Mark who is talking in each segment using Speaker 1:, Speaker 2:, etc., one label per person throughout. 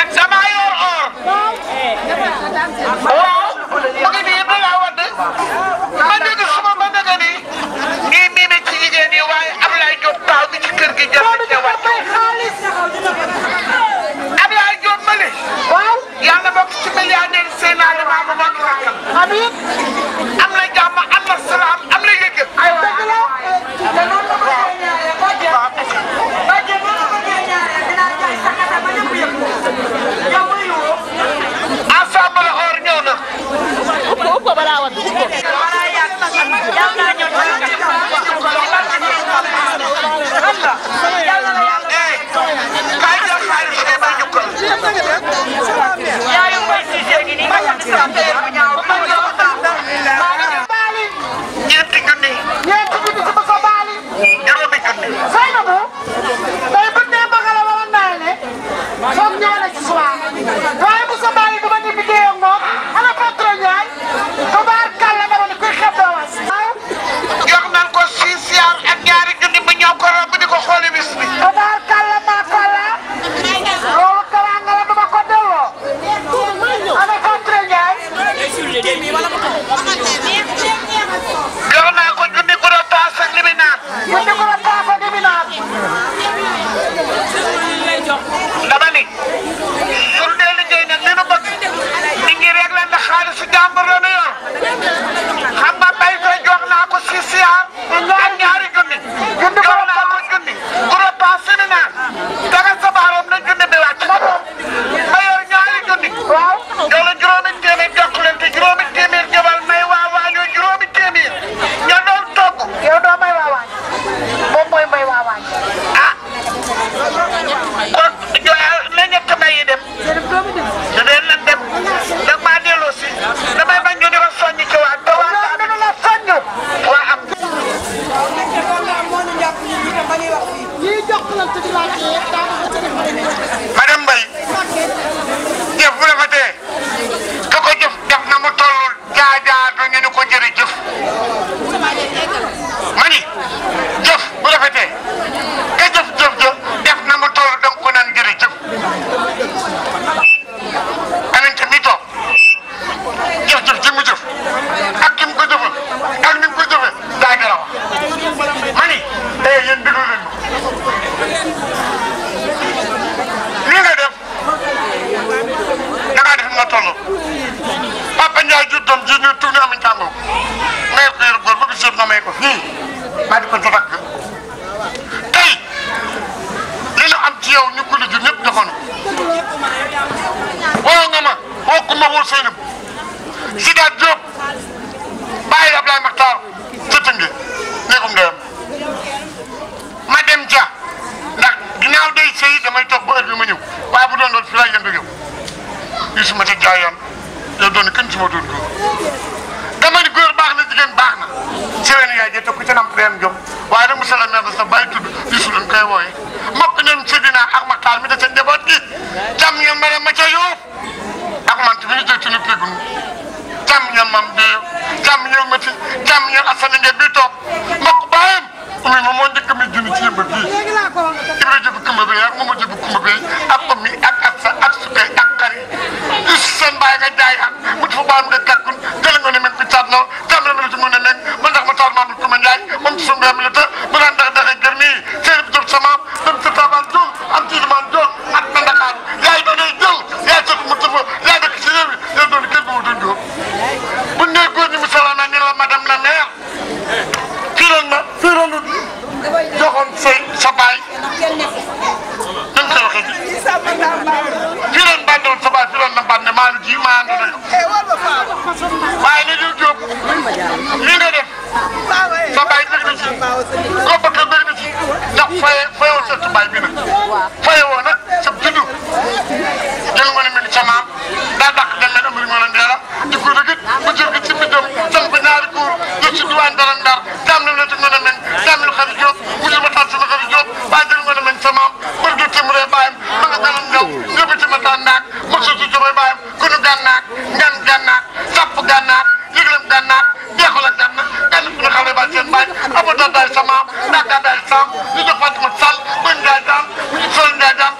Speaker 1: damaa yor or. waaw mu ngi nii Abdoulaye Wade ma dégg suma ma dégg nii ngi miime ci jigéen yi waaye Abdoulaye Diop taaw bi ci kër gi jël na cee wàcc. Abdoulaye Diop ma ne. waaw yàlla bokk ci milliardaire seen aliment bu mag rakkam. amiin am na jàmm am na salaam am na yëg-yëg. aywa dëgg la. ensemble or ñëw na. kaay jël xaalis bi may ñukkal. ñeenti junni.
Speaker 2: ñeenti junni ci Moussa Bali.
Speaker 1: juróomi junni.
Speaker 2: Seynabou tey bu ñu nee Mbagala wala Ndayane foog ñëw na ci soir waaye Moussa Bali dama ni liggéey ak moom ana patron Ndiaye tubaarkàlla dama ni kuy xeeb doo was.
Speaker 1: jox nañ ko six yaar ak ñaari junni bu ñëw ko romb di ko xooli bis bi.
Speaker 2: tubaarkàlla maakàlla loolu teraanga la dama ko delloo ana patron Ndiaye.
Speaker 1: jox naa ko junni ku doon paas ak li muy naan.
Speaker 2: ñu di ko la paasa di mi naan.
Speaker 1: dama ni. suñ dee liggéey nag li nu bëgg. nit ñi rek la ndax xaalisu jàmbur la nu yor. xam nga bay ko jox naa ko six yaar ak ñaari junni. jox naa ko junni ku doon paas li muy naan. daga sa baaroom na junni bi wàcc. ma yor ñaari junni.
Speaker 2: waaw.
Speaker 1: yow la juróomi téeméer jokk leen te juróomi téeméer jëbal may waa waañoo juróomi téeméer ña doon togg
Speaker 2: yow doo may waawaañ moom mooy may waawaañ.
Speaker 1: ah kon joxe la ñett may yi dem te dee lan dem dag maa delloo si damay bañ ñu di ko soññ ci waa te waa
Speaker 2: loolu dana la soññu.
Speaker 1: waa am
Speaker 2: ñii jokkalante di laaj yëpp daanaka ca def
Speaker 1: madame Mbaye jëf bu rafetee ka ko jëf def na mu toll jaajaatu ñu ni ko jërëjëf ma ni jëf bu rafetee ka jëf jëf jëf def na mu toll da nga ko naan jërëjëf aminta mi toog jëf jëf ji mu jëf ak ki mu ko jëfal ak ni mu ko jëfee daa gën a wax ma ni eh yéen déglu leen ma li nga def da ngaa def nga toll Papa Ndiaye jur doom ji ñu tuuti amuñ tàngoo may ko yor góor ba bis yëpp na may ko nii maa di ko jotak tey li ñu am ci yow ñu ko jur ñëpp joxoon woo nga ma woo ku ma woo Seynab Sidaat Diop bàyyi Ablaye Makhtar jëtë nge néegum ndeyam ma dem ja ndax ginnaaw day sëy damay toog ba heure bi ma ñëw waaye bu doon doon fi laay yëndu yow yu su ma ca jaayoon yow doon kenn su ma doon góor dama ni góor baax na jigéen baax na seen yaay jëte ku ca namp dem jom waaye nag monsieur le maire sa bàyyi tudd yu su leen koy wooye mokk ñoom Seydina ak Makhtar mi da ca njaboot gi jàmm ñoom ma dem ma ca yoof ak man mi ñu jël tunu pégun jàmm ñoom mam bi jàmm ñoom mati jàmm ñoom asane ngeen bi toog mbokk bàyyam umi moom moo njëkk mi junni ci yëmba bii Ibra jëb kumba bi ak Mama jëb kumba bi ak Omi ak Assa ak Sukay ak Kari is seen bàyyi nga jaay ak mu fa baam nga gàkkun jële nga ne meg bi caat noo jàmm na la ci mën a nekk man ndax ma taal maamul kuma Njaay moom ci sumbe mi la te bu daan dax daxe gër nii seen bi jëb samaam dem sa taabaan jol am ci limaan jol ak na Ndakaar yaay doonee jël yaay sot mu tëfa yaay dëkk ci réew mi yaay doon kenn bu ma doon góor bu nee góor ñi mu sala na ni la madame la maire fii loon ma fii loon joxoon say sa baay nan koy waxee ji fii loon bàndoon sa baay fii loon na bànde maa ngi ji maa ànd na waaye ne diw jóob lii nga def sa baay bëgg na ci koo bëgg bëgg na ci ndax faye fayoo sa baay bi nag fayoo nag sa juddu jël nga ne mel ni sa maam daa dàq dem mel amari moo la ndeela di ko rëgët ba jël ko ci mbindam sam ko ñaari góor def ci diwaan dara ndar daam na ci mën a mel daam na xarit Diop mu jël ma taal sama xarit Diop baa jël nga ne mel sa maam bër do témuree baayam ma nga ganam ñëw ñëpp ci ma taan naak mosu ci jobay baayam kunu gànnaak ngan gànnaak sàpp gànnaak yëglem gànnaak jeexal ak gànna gànn ku ne xale ba seen baay abota daay sa maam ndax daa daay saam ñu jox Fatima Sall ba Ndiaye daam mu ñu sol Ndiaye daam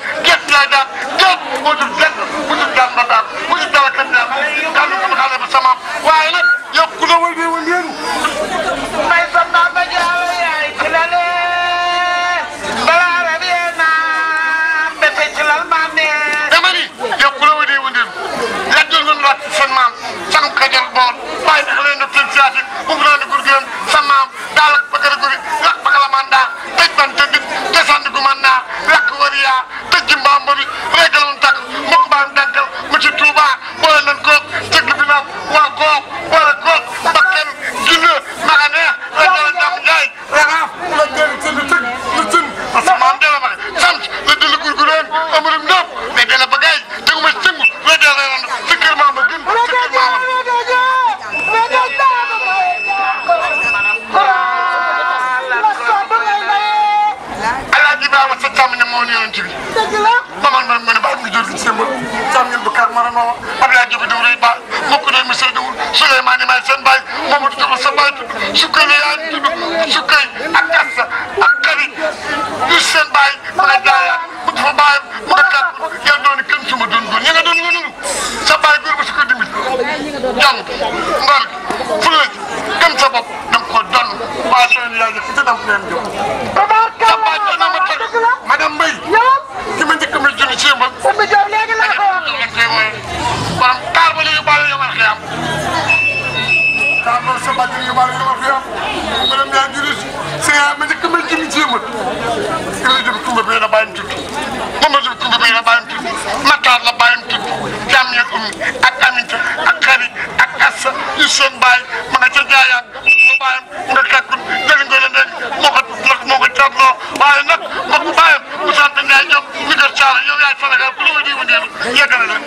Speaker 1: yëmbal cam ñun bu kar mara noo Abdoulaye Diop diw rëy ba mokk ne monsieur Diouf Souleymane may seen baay Mamadou Diop sa baay tudd sukkay la yaa tudd sukkay ak kassa ak xari yu seen baay ma nga jaayaat mu fa baayam mu nga kàpp yaa doon kenn suma doon góor ña nga doon nga nunu sa baay góor ba su ko dimbali jàmm ngor gi fulla ji gëm sa bopp da nga ko donn waa seen yaay ji ci dam leen jóg sa baay doon na ma tëdd madame Mbaye
Speaker 2: yow
Speaker 1: ki ma njëkk ma junni ci yëmbal
Speaker 2: Oumy Diop léegi laa ko wax
Speaker 1: lañ koy wooye borom kaar ba la yóbbaale yomal xiyam kaar ba sa bàjj la yóbbaale yomal xiyam madame yaa juri sa yaa ma njëkk ma junni ci yëmbal ila jëm kumba bi la bàyyam tudd mama jëm kumba bi la bàyyam tudd Matar la bàyyam tudd jàmm yeeg ummi ak Aminta ak xari ak Assa yu seen bàyyi ma nga ca jaayaan mu fa bàyyam nga kakkun jëli nga la nekk moo ko lak moo ko cabloo waaye nag mbokk bàyyam mu sant Ndiaye Diop mi kër Thiara yow yaay Sénégal ku la ma jiwu ndeelu yeggale leen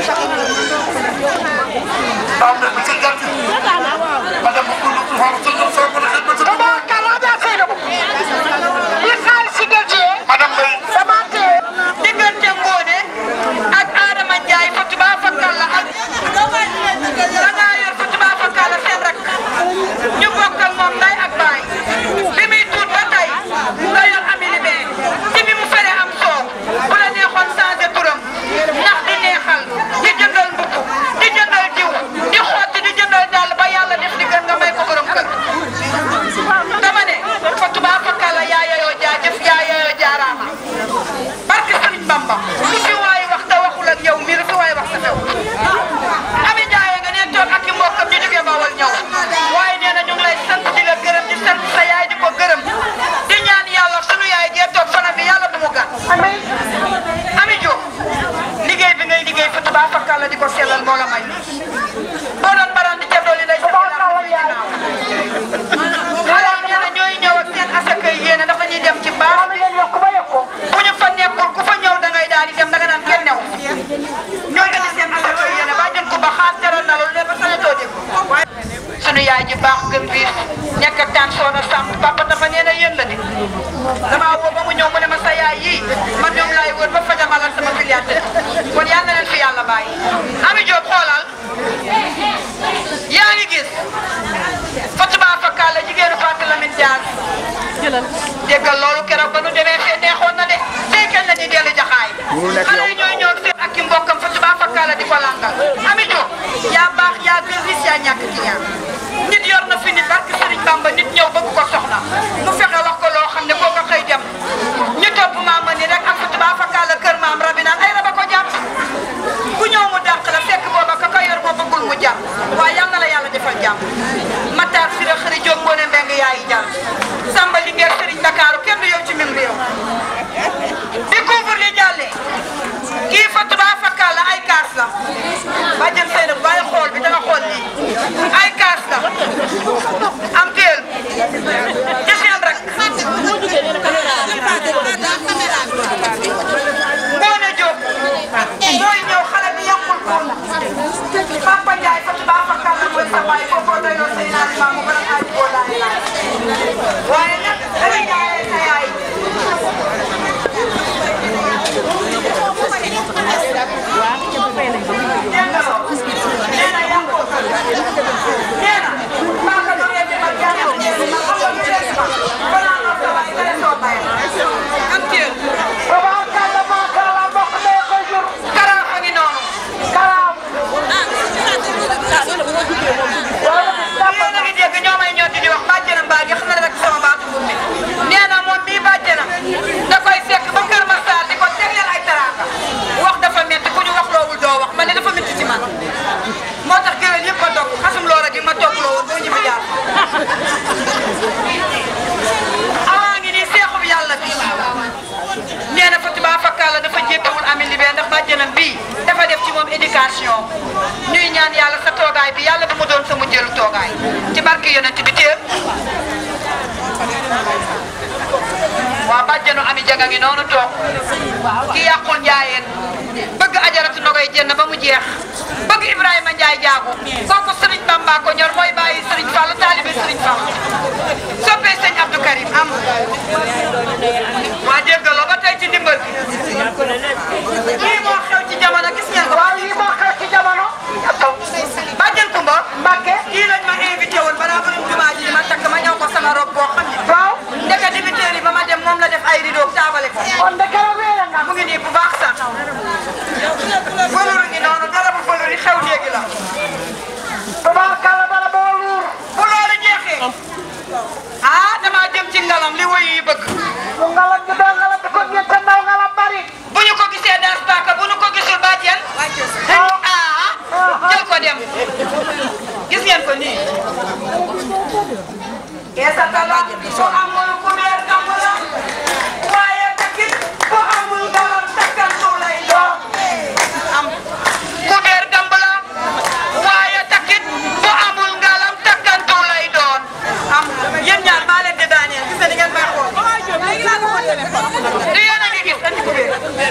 Speaker 1: daaw ne bi sa jàtti ma dem ba kulu tu faaw sa ñoom sa mën a xëy ba sa
Speaker 2: tabarkalla Adja Seynabou li xaalis si dëjee
Speaker 1: madame Mbaye
Speaker 2: dama téye
Speaker 3: diggante Ngone ak Adama Ndiaye fa tubaab fakkal la ak da ngaa yor fa tubaab fakkal la seen rek ñu bokk ak moom nday ak baay bi muy tuut ba tey nga yor amili bee ci bi mu fere am soow bu la neexoon changé turam ndax di neexal di jëndal mbubb di jëndal diw di xotti di jëndal dàll ba yàlla def di gën nga may ko borom kër dama ne fa tubaab fakkal la yaa yayoo jaajëf yaa yayoo jaaraama barke Sëriñ Bamba lu fi waay wax te waxul ak yow mii lu fi waay wax sa xew Ami Ndiaye nga ne toog ak i mbokkam ñu jógee Bawol ñëw waaye nee na ñu ngi lay sant di la gërëm di sant sa yaay di ko gërëm di ñaan yàlla sunu yaay jee toog fanam bi yàlla bu mu gàtt
Speaker 2: amiin
Speaker 3: Ami Diop liggéey bi ngay liggéey fa tubaab fakkal la di ko sellal moo la may boo doon baran di ca dolli day sa
Speaker 2: tabarkalla yaay
Speaker 3: xale yi nee na ñooy ñëw ak seen asaka yéene dafa ñuy dem ci baax
Speaker 2: maa ngi leen yokk ba yokk ko
Speaker 3: bu ñu fa nekkul ku fa ñëw da ngay daal di dem da nga naan kenn new ñoo indi seen asaka yéene ba jën ko ba xaar teral na loolu ne ba sañatoo dégg sunu yaay ji baax gën biir nekk ak daan soona sàmm papa dafa nee na yéen la di damaa woo ba mu ñëw mu ne ma sa yaay yii man ñoom laay wër ba fajamalal sama filiate kon yal na leen fi yàlla bàyyi Ami Diop xoolal yaa ngi gis Fatima Fakala jigéenu Fatou Lamine Diaz déggal loolu keroog ba nu demee fee neexoon na de tey kenn la ñuy dellu jaxaay xale yi ñooy ñëw seen ak i mbokkam Fatima Fakala di ko langal Ami Diop yaa baax yaa gën ris yaa ñàkk ci ñaar nit yor na fi nit barke Serigne Bamba nit ñëw bëgg ko soxna mu fexe wax ko loo xam ne koo ko xëy dem ñu topp maam ni rek ak Fatima Fakala kër maam rabi naan ay raba ko jàpp ku ñëw mu dàq la fekk booba ka ko yor moo bëggul mu jàpp waaye yal na la yàlla defal jàmm Matar Sira xëri Diop Ngoné Mbengue yaayi jàll Samba Linguère Serigne Dakar kenn du yow ci mim réew bi couvre li jàllee kii fa tubaab fakkal la ay kaas la ba jëm seen bàyyi xool bi danga xool lii ay kaas la am teel ci seen rek Ngoné Diop mooy ñëw xale bi yàqul ko Papa Ndiaye fa tubaab fakkal la mooy sa baay foofoo doyoo say naan maamu ba nga aaj boo laay laay waaye nag dama jaayee sa yaay nee na loo nee na yàqoo ko nee na maa ko doon bi ma jaayee ma xam nga lu des ma balaa nga sa baay nga soo baay am teel
Speaker 2: tabarkalla macha allah mbokk mee ko jur
Speaker 3: karaaf a ngi noonu
Speaker 2: karaam
Speaker 3: yéen a ngi dégg ñoo may ñor di wax bàjjenam baa ngi xam na rek sama baatu buum bi nee na moom mii bàjjenam da koy fekk ba Kër Massar di ko tegleel ay taraaka wax dafa métti ku ñu wax loowul doo wax man ne dafa métti ci man moo tax géwél yëpp ma toog xasum loola gi ma toog loo woon boo ñibbi jaar awaa ngi nii seexub yàlla bi nee na Fatima Fakala dafa jéppewul Ami Libé ndax bàjjenam bii dafa def ci moom éducation ñuy ñaan yàlla sa toogaay bi yàlla bu mu doon sa mujjeelu toogaay ci barke yonent bi téer waa bàjjenu Ami Jaga ngi noonu toog ki yàqul njaayeen bëgg ajaratu na koy jenn ba mu jeex bëgg Ibrahima Ndiaye jaagu kooku Serigne Bamba ko ñor mooy bàyyi Serigne Fall taalibe Serigne Fall soppee sëñ Abdou Karim am waa déggaloo ba tey ci ndimbal bi lii moo xew ci jamono gis ngeen ko
Speaker 2: waaw lii moo xew ci jamono.
Speaker 3: bàjjen Kumba
Speaker 2: Mbacke.
Speaker 3: kii lañ ma invité woon balaa borom jumaa ji ma takk ma ñëw ko sama robe boo xam ne
Speaker 2: waaw.
Speaker 3: ndeke dibiteer yi ba ma dem moom la def ay rideau taabale ko
Speaker 2: kon de keroog weere nga.
Speaker 3: mu ngi nii bu baax sax valeur ngi noonu dara bu valeur yi xew léegi la
Speaker 2: tubaarkalla bala boo luur.
Speaker 3: bu loolu jeexee ah damaa jëm ci ngalam li woyu yi bëgg
Speaker 2: mu ngalam gi doo ngalam di ko ñette ndaw ngalam bari.
Speaker 3: bu ñu ko gisee daas paaka bu ñu ko gisul bàjjen ah jël ko dem gis ngeen ko nii keesa tala bu amul kubéer kamb la waaye takit bu amul ngalam takkantu lay doon am kubéer kamb la waaye takit bu amul ngalam takkantu lay doon am yéen ñaar maa leen di daaneel gis nga ni ngeen may xool di yéen a ngi gis andi kubéer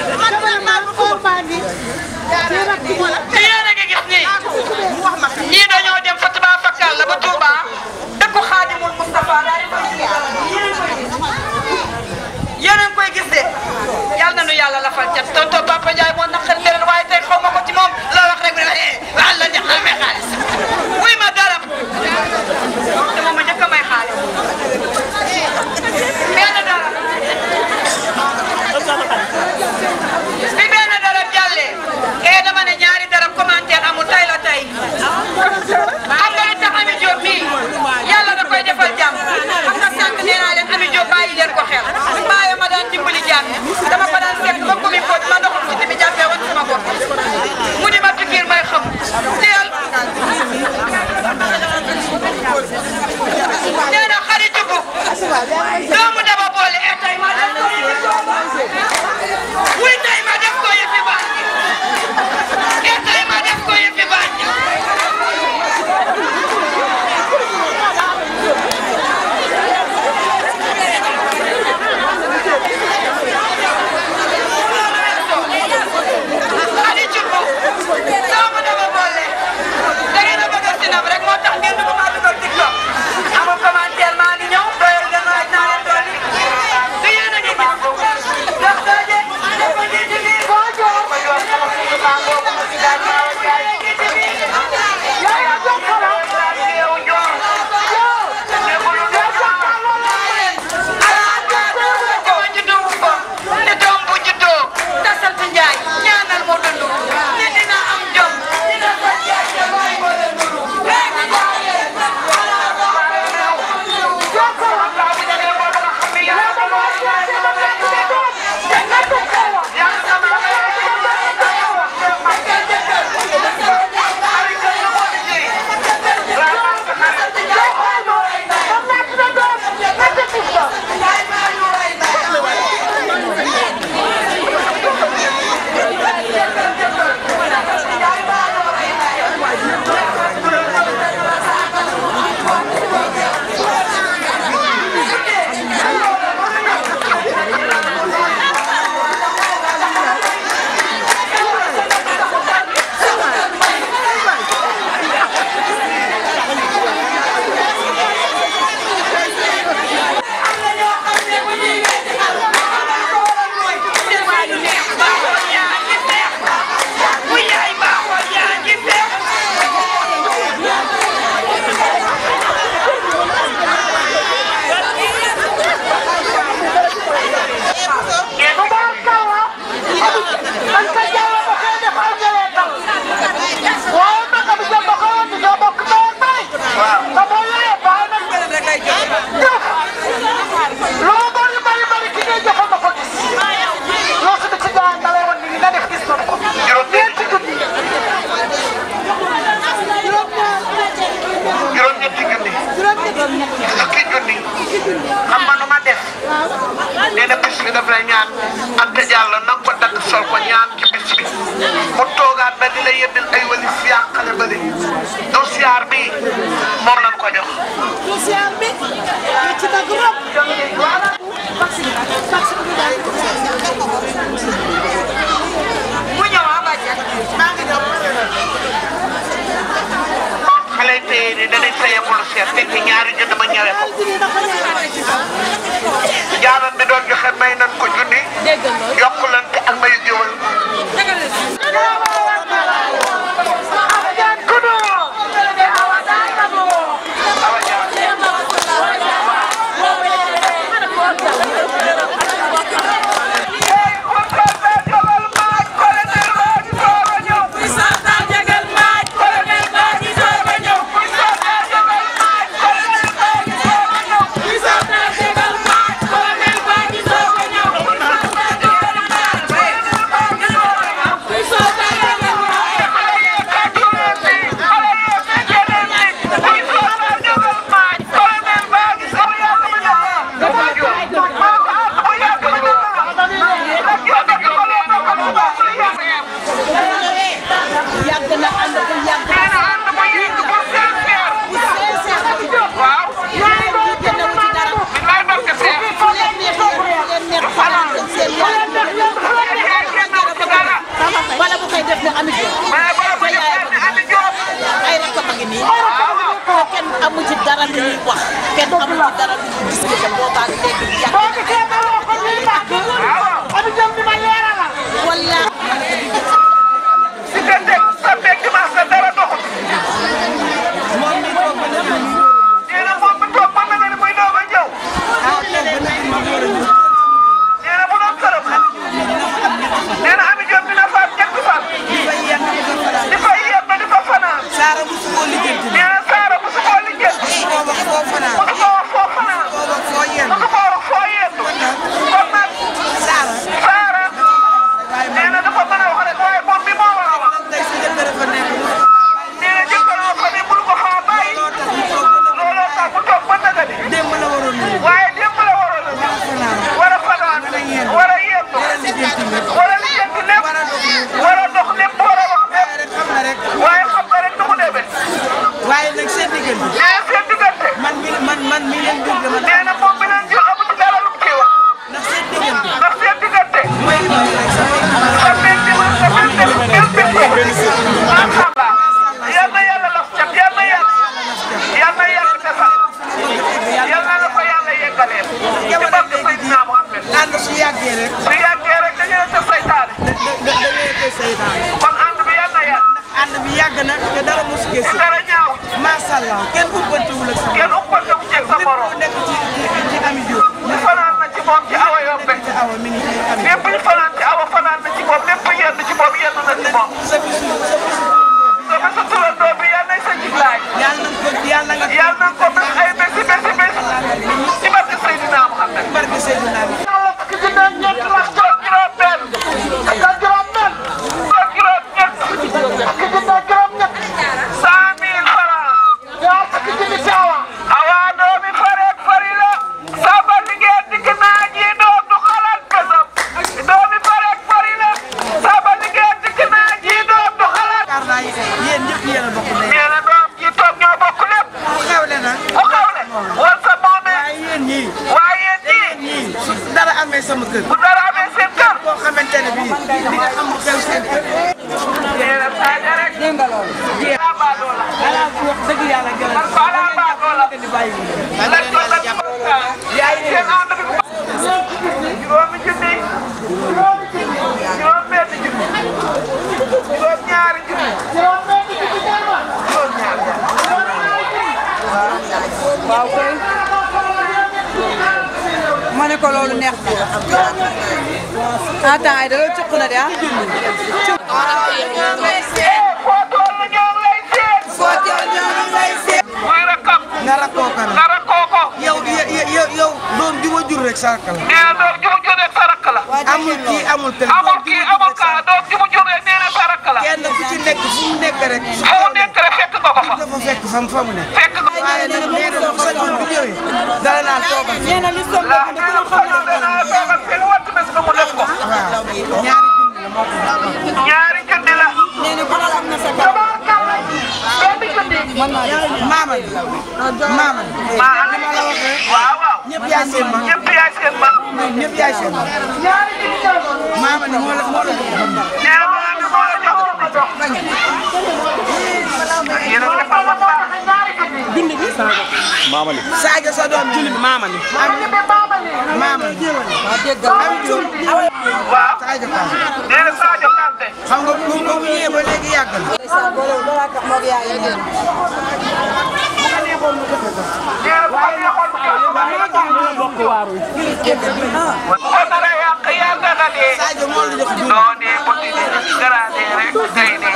Speaker 3: te yéen a ngi gis nii ñii dañoo dem fa Touba Fakal la ba Touba dëkku Xaadimul Mustafa daal di koy gis yéen a ngi koy gis de yal na nu yàlla lafal cat tonton Papa Ndiaye moo naqar leen waaye tey xaw ma ko ci moom la wax rek ne eh waxal la neex na may xaalis wuy ma dara te moom ma njëkk a may xaalis benn dara bi benn dara jàllee eh dama ne ñaari dara commentaire amul tay la tay xam nga li tax Ami Diop mii yàlla da koy defal jàmm xam nga sànq nee naa leen Ami Diop bàyyi leen ko xel bàyyi ma daan dimbali jàmm dama ko daan fekk ba commune Pod ma doxul ci bi jàppee woon sama bopp mu di ma pikiir may xam teel nee na xarit bu doomu daba boole eh tey ma def ko yëfi wuy tey ma def ko yëfi bànj eh tey ma def ko yëfi bànj Xadi Cubb doomu dama boole da ngeen a bëgg a sinab rek moo tax ngeen dugg maa dugal TikTok amul commentaire maa ngi ñëw doyal ngeen waaj naa leen dolli du yéen a ngi gis dox dooje dafa ngi ci biir
Speaker 2: boo joor. yaa yaa jox ko la. yow. yow jàkkaarloo la.
Speaker 3: dama juddoo wu ko ne doom bu juddoo te sant Njaay ñaanal mu dund ne dina am jom dina fa jaay te mooy ko la nuru léegi jaayee
Speaker 2: jox ko la. yaa ma ko wax yaa ma ko wax yaa ma ko wax. te nga jox ko la. kon naa ci sa doom. nga ci gis ko. tubaarkalla. man ka jàll ba koy def ay njëriñam. waaye nag bi jëm ba koy indi ñoo bokk ndey ak baay. te boo yoree baay nag jëf. loo bari bari bari ki ngay joxe nga ko gis. loo si ci jaay nga lay wan ni nga def gis na ko. ñeenti junni.
Speaker 1: juróom-ñetti junni fukki junni xam nga nu ma def nee na bis bi daf lay ñaan Anta Diallo na nga ko dagg sol ko ñaan ci bis bi mu toogaat ba di la yëndil ay wali siyaar xale ba de donc siyaar bi moom lañ ko jox.
Speaker 3: bu ñëw ah bàjjen maa ngi
Speaker 4: ñëwee ko jaalam bi doon joxe may nan ko junni yokkulante ak mayu jiwal awa jaar
Speaker 5: yàgg na ànd bu yàgg
Speaker 4: waaw
Speaker 5: kenn newu ci dara
Speaker 4: billaay barke seex
Speaker 5: fu leen neex leen leen neex fanaan dem seen yoon wala bu koy def ne amit yoon
Speaker 4: mais bala ko def ne andi jóob
Speaker 5: ay rek a ngi nii kenn amu ci dara lu ñuy wax kenn amu ci dara lu ñuy discuter boobaa léegi yàgg
Speaker 2: boo gisee ma woo ko ñuy bàq. Ami jëm di ma leeralal.
Speaker 5: wala
Speaker 4: diggante samedi ak dimanche la dara doxul nee na moom mi toog mën na nga ni muy doog a ñëw nee na bu doon këram nee na Ami Diop dina faat ñetti fan di fa yem ba di fa fanaan
Speaker 6: Saara bu sukoo lijjanti
Speaker 4: nee na Saara bu su koo lijjanti
Speaker 6: foo wax foo fanaan
Speaker 4: bu su koo wax foo fanaan
Speaker 6: foo wax foo yenn
Speaker 4: bu su koo wax foo yendu kon nag
Speaker 6: Saara
Speaker 4: Saara nee na dafa mën a wax rek waaye moom mi moo war a wax
Speaker 6: tey sa jëkkër fa nekk
Speaker 4: nee na jëkkaloo ko ni mënu ko faa bàyyi
Speaker 6: loo tax mu toog ba
Speaker 4: looloo tax mu toog ba naga ni
Speaker 6: démb la waroon ñëw
Speaker 4: waaye démb la waroon a ñëw war a fanaan war a yendu
Speaker 6: war a lijjanti lépp
Speaker 4: war a lijjanti lépp
Speaker 6: war a dox lépp
Speaker 4: war a dox lépp war a wax lépp
Speaker 6: waaye rek xam na rek
Speaker 4: waaye xam nga rek nu mu demee
Speaker 6: waaye nag seen diggante
Speaker 4: nee seen diggante
Speaker 6: man mi man man mi leen dégg ma
Speaker 4: nee na moom bi leen jël amu ci dara lu mu ciy wax
Speaker 6: ndax seen diggante
Speaker 4: ndax seen diggante
Speaker 6: mooy li ma rek sama
Speaker 4: sa benn dimanche sa benn dem ngeen bindoo macha allah yal na yàlla laf cat yal na yàlla yal na yàlla defal yal na la ko yàlla yeggaleel ci barke Seydina Muhammad
Speaker 6: ànd su yàggee rek
Speaker 4: su yàggee rek dañu ne sa saytaane
Speaker 6: da da da ngay koy saytaan
Speaker 4: kon ànd bi yal na yàlla
Speaker 6: ànd bi yàgg na te dara mosu
Speaker 4: ci
Speaker 6: gëstu
Speaker 4: dara ñaaw
Speaker 6: macha allah kenn ubbantewul ak sama
Speaker 4: kenn uppante wu ceeg sa
Speaker 6: lépp
Speaker 4: morom
Speaker 6: lu nekk ci ci ci Ami Diop
Speaker 4: ñu fanaan na ci moom ci awa yombe
Speaker 6: ci awa mi ngi ci Ami
Speaker 4: lépp ñu fanaan ci awa fanaan na ci moom lépp yenn ci moom yenn na ci moom
Speaker 6: sa bisu sa bisu
Speaker 4: sama sa turandoo bi yal nay sa jiglaay
Speaker 6: yàlla na ko yàlla nga
Speaker 4: yal na ko bés ay bési bési bés ci barke Seydina Muhammad
Speaker 6: barke Seydina bi
Speaker 2: Yàlla fukki junne ak ñeent la.
Speaker 4: toog juróom benn
Speaker 2: ak juróom benn.
Speaker 4: toog juróom ñett
Speaker 2: fukki junne ak juróom ñett.
Speaker 4: cent mille francs
Speaker 2: ñaar fukki junne ci awa.
Speaker 4: awaa doomi fareek fari la saba liggéey digg naa ji doom du xalaat kësam doomi fareek fari la saba liggéey digg naa ji doom du xalaat
Speaker 6: yaakaar naa yéen ñëpp yéen a bokk ndey
Speaker 4: nee na doom ji toog ñoo bokk lépp
Speaker 6: ku xewle nag
Speaker 4: ku xawle war sa moomee
Speaker 6: waaye yéen ñii
Speaker 4: waaye yéen ñii
Speaker 6: ñii su dara amee sama kër
Speaker 4: bu dara amee seen kër
Speaker 6: boo xamante ne bii di nga xam lu xew seen kër
Speaker 4: nee na saaja rek
Speaker 6: dégg nga loolu
Speaker 4: alaa baadoo la
Speaker 6: ala wax dëgg yàlla gën
Speaker 4: man ko alaa baadoo la
Speaker 6: di bàyyi
Speaker 4: lañ ko lañ ko yaay seen ànd bi bu juróomi junni juróom benn junni juróom ñaari junni
Speaker 2: juróom benn junne ci awa.
Speaker 4: juróom ñaari
Speaker 7: waaw kay ma ne ko loolu neex na attends ay da loolu cuq na de ah
Speaker 4: foo toll ñoo ngi lay seet
Speaker 6: foo teew ñoo ngi lay seet
Speaker 4: muy rakkam
Speaker 6: nga rakkoo ko nag
Speaker 4: nga rakkoo ko
Speaker 6: yow yow yow doom ju ma jur rek sarka la
Speaker 4: nee na doom ji mu jur rek sa rakk la
Speaker 6: amul kii amul kële
Speaker 4: amul kii amul kaa doom ji mu jur rek nee na sa rakk la
Speaker 6: kenn ku ci nekk fu mu nekk rek su
Speaker 4: fu mu nekk rek fekk nga ko fa
Speaker 6: dafa fekk fa mu fa mu nekk
Speaker 4: fekk nga
Speaker 6: waaye nag nee na bu sañoon bu ñëwee dara naa toogal
Speaker 7: nee na li soog
Speaker 4: la nee na bu sañoon danaa toogal seen wattu bés ba mu def ko
Speaker 6: waaw ñaari junni la moo ko
Speaker 4: ñaari junni la
Speaker 7: nee na ku ne am na sa kër
Speaker 2: tabarkalla. benn junne.
Speaker 6: maama bi maama bi
Speaker 4: maa
Speaker 6: li ma la waxee
Speaker 4: waaw waaw
Speaker 6: ñëpp yaay seen mag
Speaker 4: ñëpp yaay seen mag
Speaker 6: ñoom ñëpp yaay seen mag
Speaker 2: ñaari junne ci awa.
Speaker 6: maama ni moo la moo la jox ba mu
Speaker 4: nee na maa ngi moo la jox ko jox yéen a ngi defal ma baax
Speaker 2: ñaari junne.
Speaker 5: junni bi
Speaker 6: Mamali.
Speaker 7: Sadio sa doom
Speaker 5: junni bi maama ni
Speaker 7: maama waaw dégg nga am jur
Speaker 4: waaw
Speaker 7: Sadio Ka
Speaker 4: nee na Sadio Kanté
Speaker 7: xam nga bu bu ñëwee ba léegi yàgg na.
Speaker 4: nee na bu ko neexoon mu jël ko bàyyi
Speaker 5: bokk waaru
Speaker 4: ko nar a yàq yàgg na dee
Speaker 7: Sadio moo la jox jur
Speaker 4: noo dee bu di dee garaadee rek ngay dee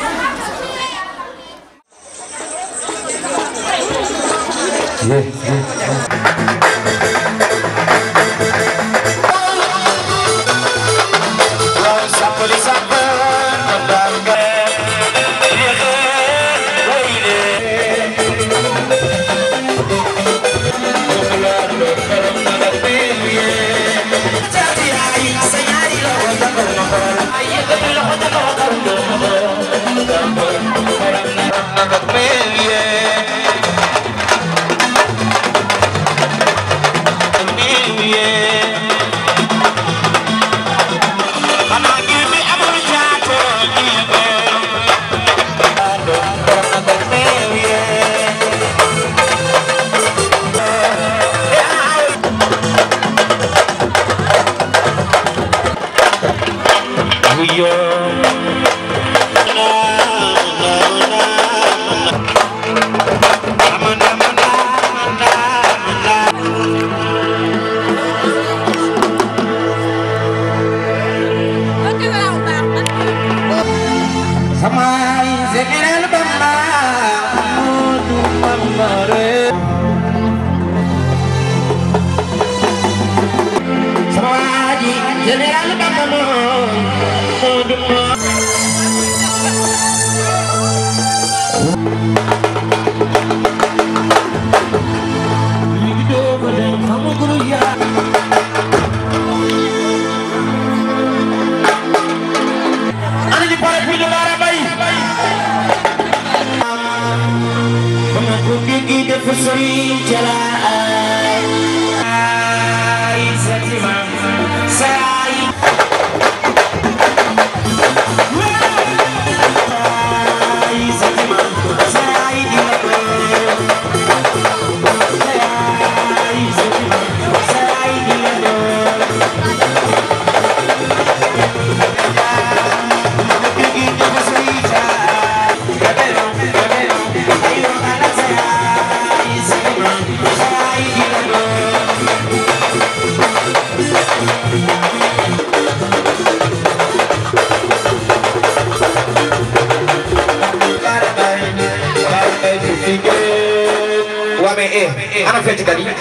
Speaker 8: waa mais eh ana fecckat yi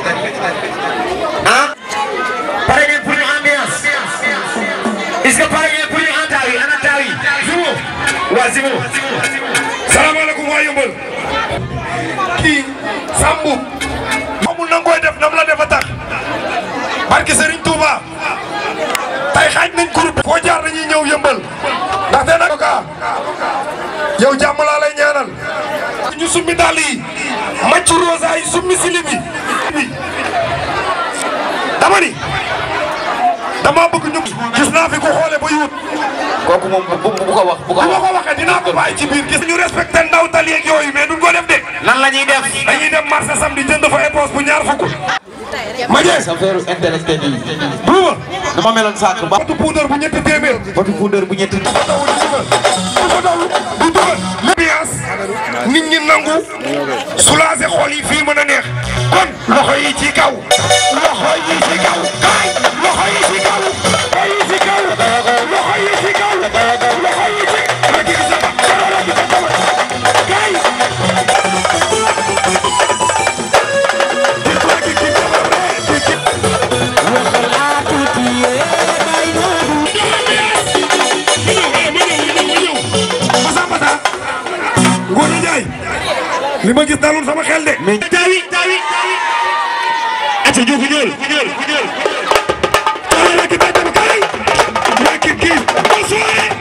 Speaker 8: ah pare ngeen pour ñu ambiance est-ce que pare ngeen pour ñu en taaw yi ana taaw yi Zimo waa Zimo
Speaker 1: salaamaaleykum waa Yëmbal kii Sambu xamul na nga koy def nam la def a tax barke Serigne Touba tay xaaj nañ groupe foo jaar dañuy ñëw Yëmbal ndaxte nag ka yow jàmm laa lay ñaanal ñu summi dàll yi macc rosa yi summi sili bi dama ni dama bëgg ñu gis naa fi ku xoole ba yuut
Speaker 8: kooku moom bu bu ko wax bu ko
Speaker 1: bu ma
Speaker 8: wax
Speaker 1: ko waxee dinaa ko bàyyi ci biir gis ñu respecté ndaw tali yeeg yooyu mais duñ ko def de
Speaker 8: lan la ñuy def
Speaker 1: dañuy dem marché samedi jënd fa éponge bu ñaar fukk ma jeex
Speaker 8: sa feeru intellectuel yi
Speaker 1: duuma
Speaker 8: dama meloon sànq ba
Speaker 1: batu poudre bu ñetti téeméer
Speaker 8: batu puudar bu ñetti
Speaker 1: dafa daw di dugal dafa daw di dugal l'ambiance nit ñi nangu soulager xol yi fii mën a neex kon loxo yi ci kaw loxo yi ci kaw kaay loxo yi ci kaw loxo yi ci kaw loxo yi ci kaw loxo yi ci rek gi sa ba rek gi sa ba kaay Ngoné Ndiaye li ma gis dalul sama xel de. mais taawi taawi. ati ju fu ñëwal fu ñëwal fu ñëwal. kaay la ki bay dem kaay. yaa kii kii. bonsoir.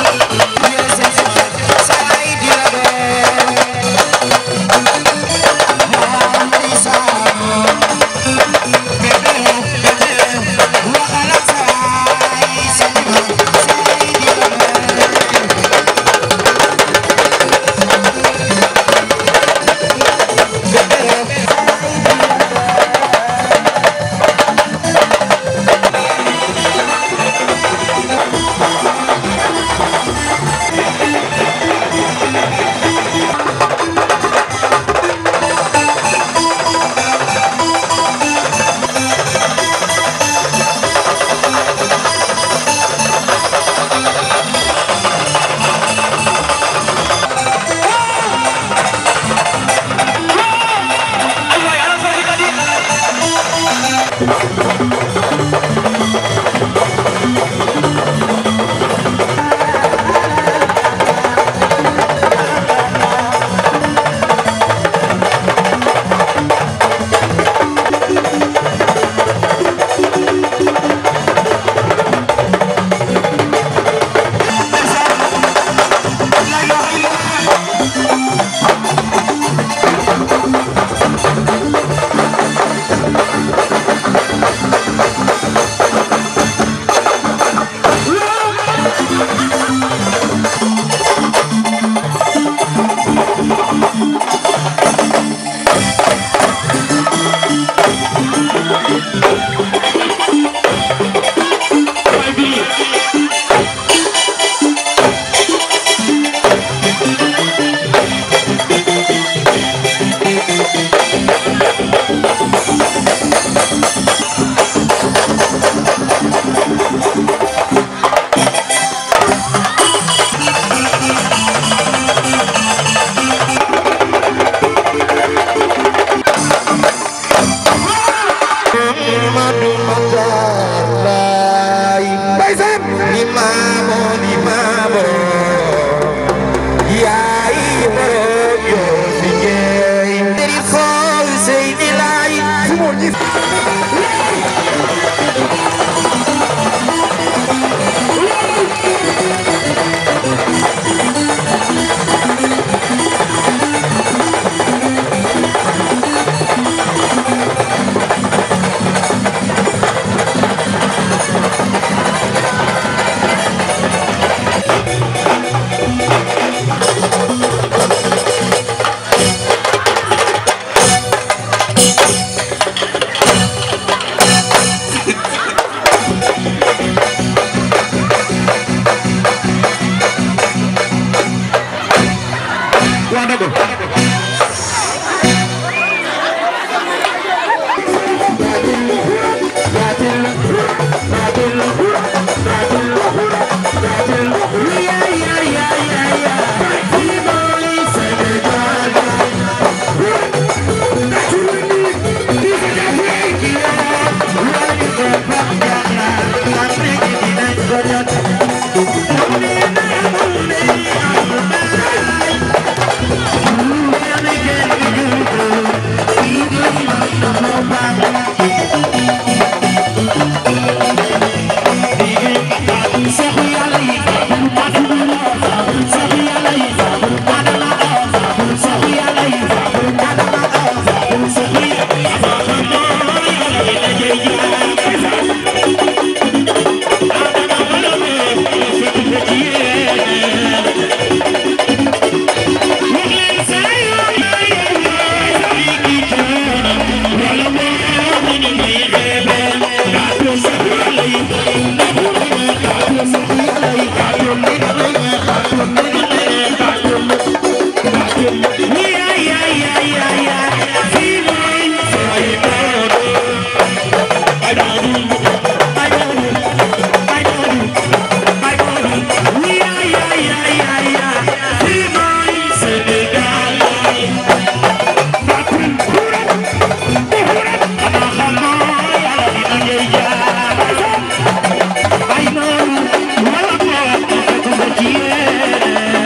Speaker 9: Yeah.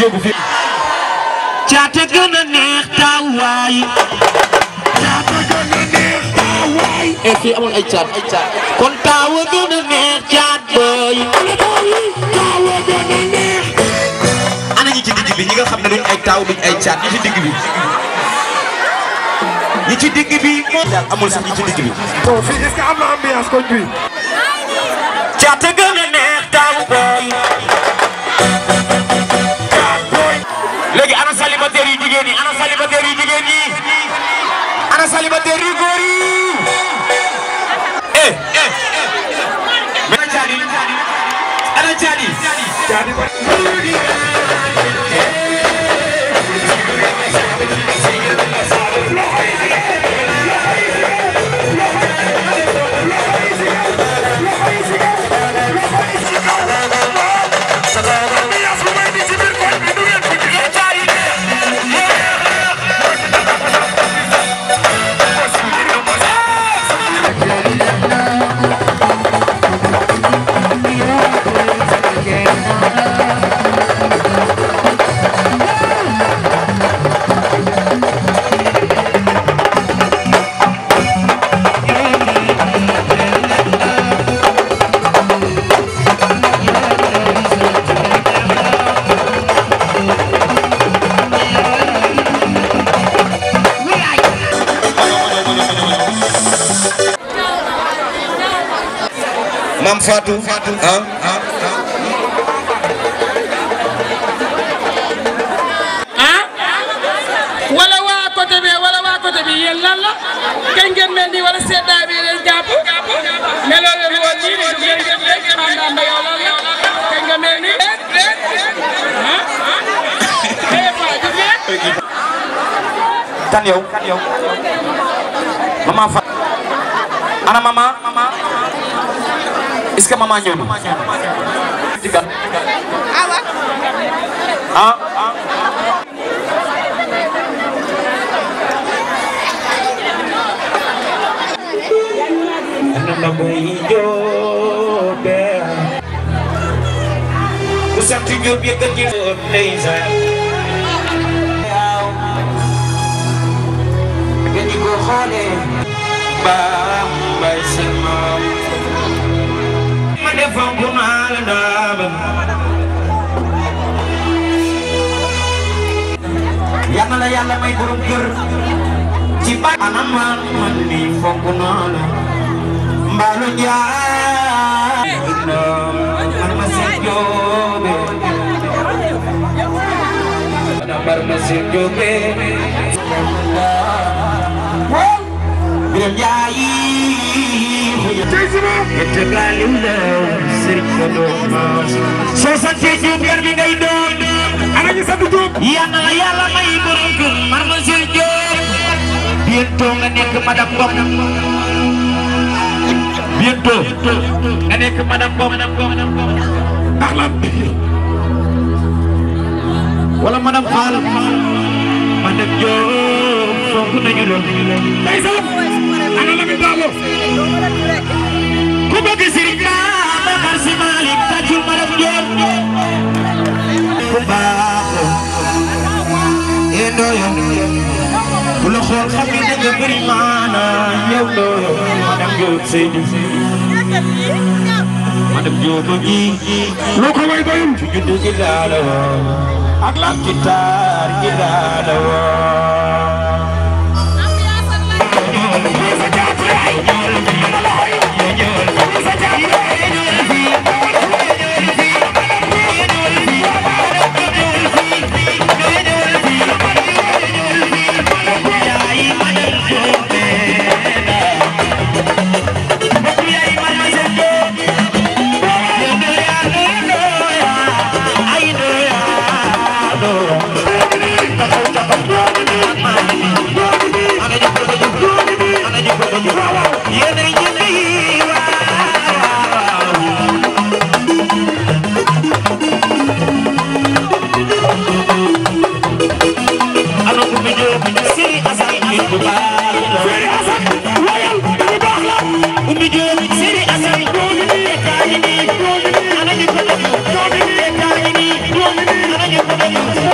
Speaker 8: jógu fi caate gën a neex taawaay caate gën a neex taawaay e fii amul ay caat ay caat kon taawa gën a neex caat booy taawa gën a neex ana ñi ci digg bi ñi nga xam ne duñ ay taaw duñ ay caat ñi ci digg bi ñi ci digg bi moo daal amul sax ñi ci digg bi
Speaker 1: bon fii est-ce que am na ambiance koñ bi
Speaker 8: caate gën a neex taaw booy léegi ana célibataire yu jigéen ñi ana célibataire yu jigéen ñi ana célibataire yu góor yi eh eh ana caadi ana caadi
Speaker 1: caadi
Speaker 8: Mam Fatou ah
Speaker 9: ah wala waa côté bi wala waa côté bi yéen lan la kañ ngeen mel nii wala seddaay bi leen jàpp meloo leen woon nii de ngeen def léegi xam naa ba yow lan la kañ nga mel nii ah eh Paa ju ngeen.
Speaker 8: kan yow kan yow maman Fatou ana maman est-ce que maman ñëw na ci kan ah ana boy joobe ku sant Jóob yëkkati ndeysaan dañu ko xoolee baam bay seen maam ma defoon ko naa la ndaaba yal na la yàlla may borom kër ci ba anam man man ni fonk naa la mbaalu njaay man ma seen joobe bar ma seen joobe Biram Njaay Yette gaaliw la Sëriñ ko doon soo sante Jóob yar bi ngay doon ana ñu sant Jóob yal na la yàlla may borom kër mar ma seen Jóob bientôt nga nekk madame Ngom bientôt nga nekk madame Ngom ndax lan wala madame Fall madame Diop fonk nañu la ndeysaan ana la mi daalo ku bëgg Serigne Babacar Sy Malick tàccul madame Diop ku baax yéen dooyo ku la xool xam ne danga bëri maana yow dooyo madame Diop Seydi madame Diop a ngi loo ko way doyul ci juddu gi laa la woo ak lan ci taar gi laa la woo Thank you.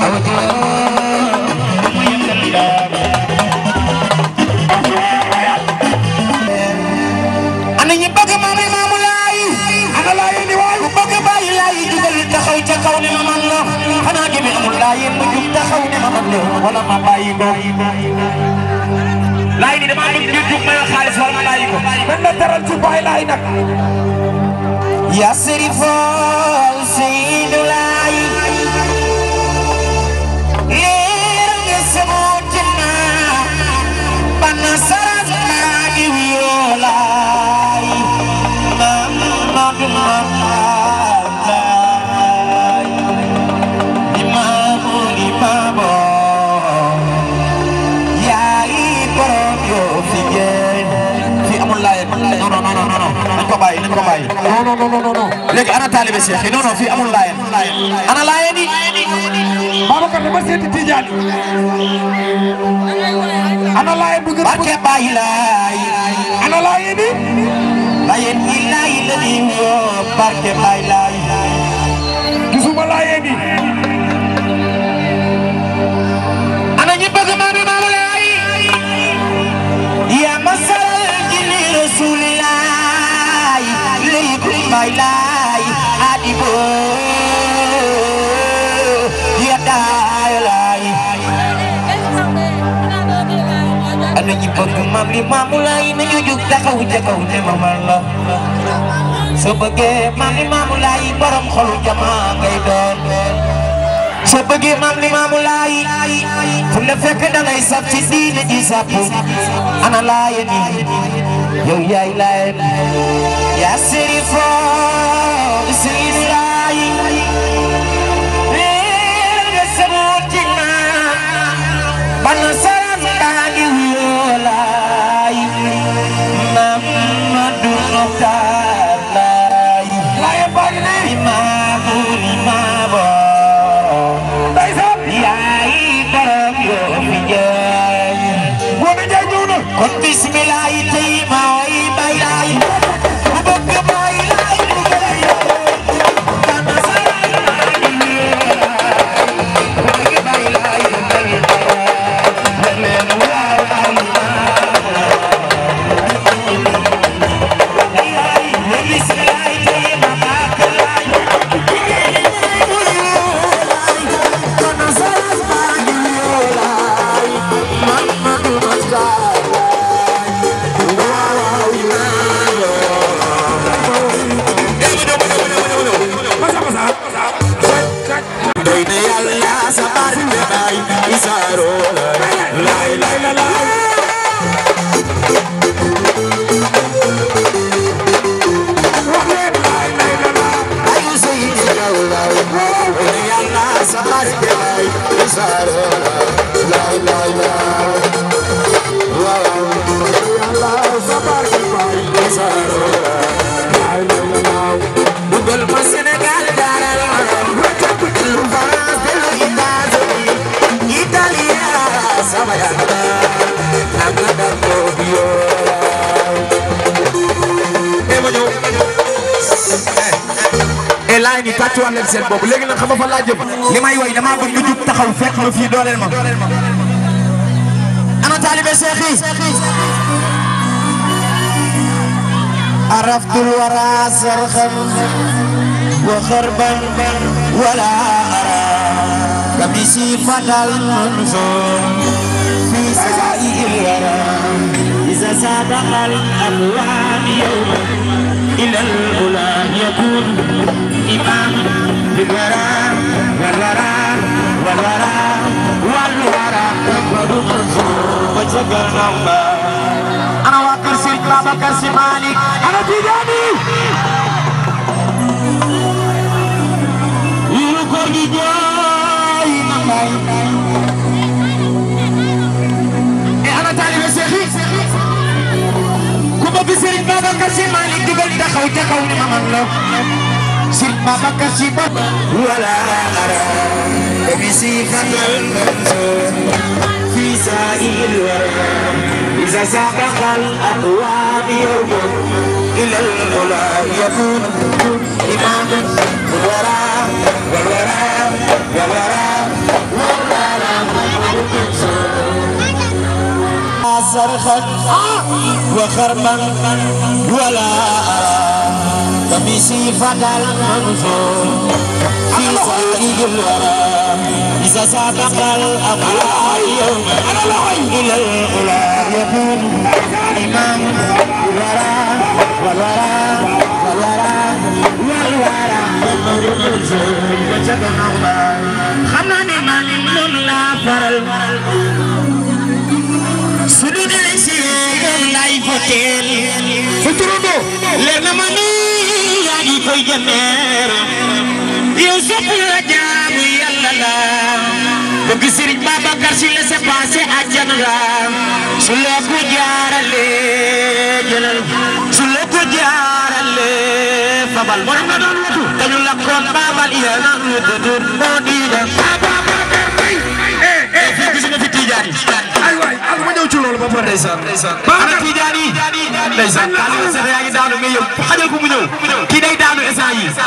Speaker 8: ana ñi bëgg maam Limaamu Laay ana laay ni waay ku bëgg bàyyi laay jugal taxaw ca kaw ne ma man la xanaa jëmi amul laay yéen ma jug taxaw ne ma man la wala ma bàyyi ko laay ni dama bëgg ñu jug may xaalis wala ma bàyyi ko man la teral ci baay laay nag ya sirifo Seydu Laay leer nga sama jënna bana sarat maa ngi wiyoo laay Mamadu Mamalaay Limaamu Limaamu yaay borom yoo fi ngeen fi amul laay non non non non non nañ ko bàyyi nañ ko bàyyi non non non non non léegi ana taalibe Cheikh yi non non fii amul laay ana laay ni Babacar dama seeti Tijaan ana laay bu gën barke bàyyi laay ana laay ni laayeen ni laay la ni woo barke bàyyi laay gisuma laayeen ni ana ñi bëgg maami maamu laay yaa masal jili rasulilaay lépp may laay adibo ya daay laay ana ñi bëgg maam li maamu laay nañu jug taxaw ca kaw ne ma man la soo bëggee maam li maamu laay borom xolu jamaa ngay doon soo bëggee maam li maamu laay fu la fekk da ngay saf ci diine di sàpp ana laaye ni yow yaay laaye ni yaa sëri foo sëri laay leer nga saboot ci maam bana saran daa ngi wuyoo laay Mamadu Muxtaar laay laaye baa ngi ne imaamu imaamu yaay borom yoo fi jaay góor a jaay ñëw na kon bismillah tey ma way bay laay bu bëgg bay laay bu bëgg kana saray bu bëgg bay laay bu bëgg leen waaw ay bismillah tey ma bàkk laay kana saray Dugal ma Sénégal daral lu France de lu États-Unis Italia sama yàlla nanga dar ko biyo e ma ñëw e laay ni tàccuwaat leen seen bopp léegi nag xam nga fa laa jëm li may woy damaa bëgg ñu jug taxaw fekk ma fii dooleel ma ana taalibe Cheikh yi عرفت الورى صرخا وخربا ولا أرى قميصي فتى المنصور في سائي الورى إذا صادق الألوان يوما إلى الأولى يكون إمام بالورى والورى والورى والورى أكبر منصور وجبر نوما أنا واكر سيد بابا كرسي مالك أنا تيجاني يلقوا جاي نماي أنا تاني بسيخي كوبا بسيد بابا كرسي مالك دقل دخل تكون ممن سيد بابا كرسي بابا ولا أرى وبسي فتل في سائل الورى إذا سبق الأقوام يوم إلى العلا يكون إمام والوراء والوراء والوراء صرخا وخربا ولا قميصي فتى المنصور في سائق الورى إذا سابق الأقلام يوم إلى الأولى يكون إمام الورى والورى والورى والورى xam naa ne maa ngi moom laa faral su dul élection lay voteel sa turando leer na ma ni yaa ngi koy jëmeer yow sopp la jaamu yàlla la bëgg Sëriñ Babacar Si la sa passé àjjana la su la ko jaarale jëlal su la ko jaarale fabal moo nga doon wutu dañu la koon babal iya na wutu moo di da eh fii gis nga fi Tijaan yi
Speaker 10: ay waay ak ma ñëw ci loolu ba pare
Speaker 8: ndeysaan ndeysaan ana Tijaan yi ndeysaan Aliou Sène yaa ngi daanu mais yow xajal ko mu ñëw kii day daanu instant yi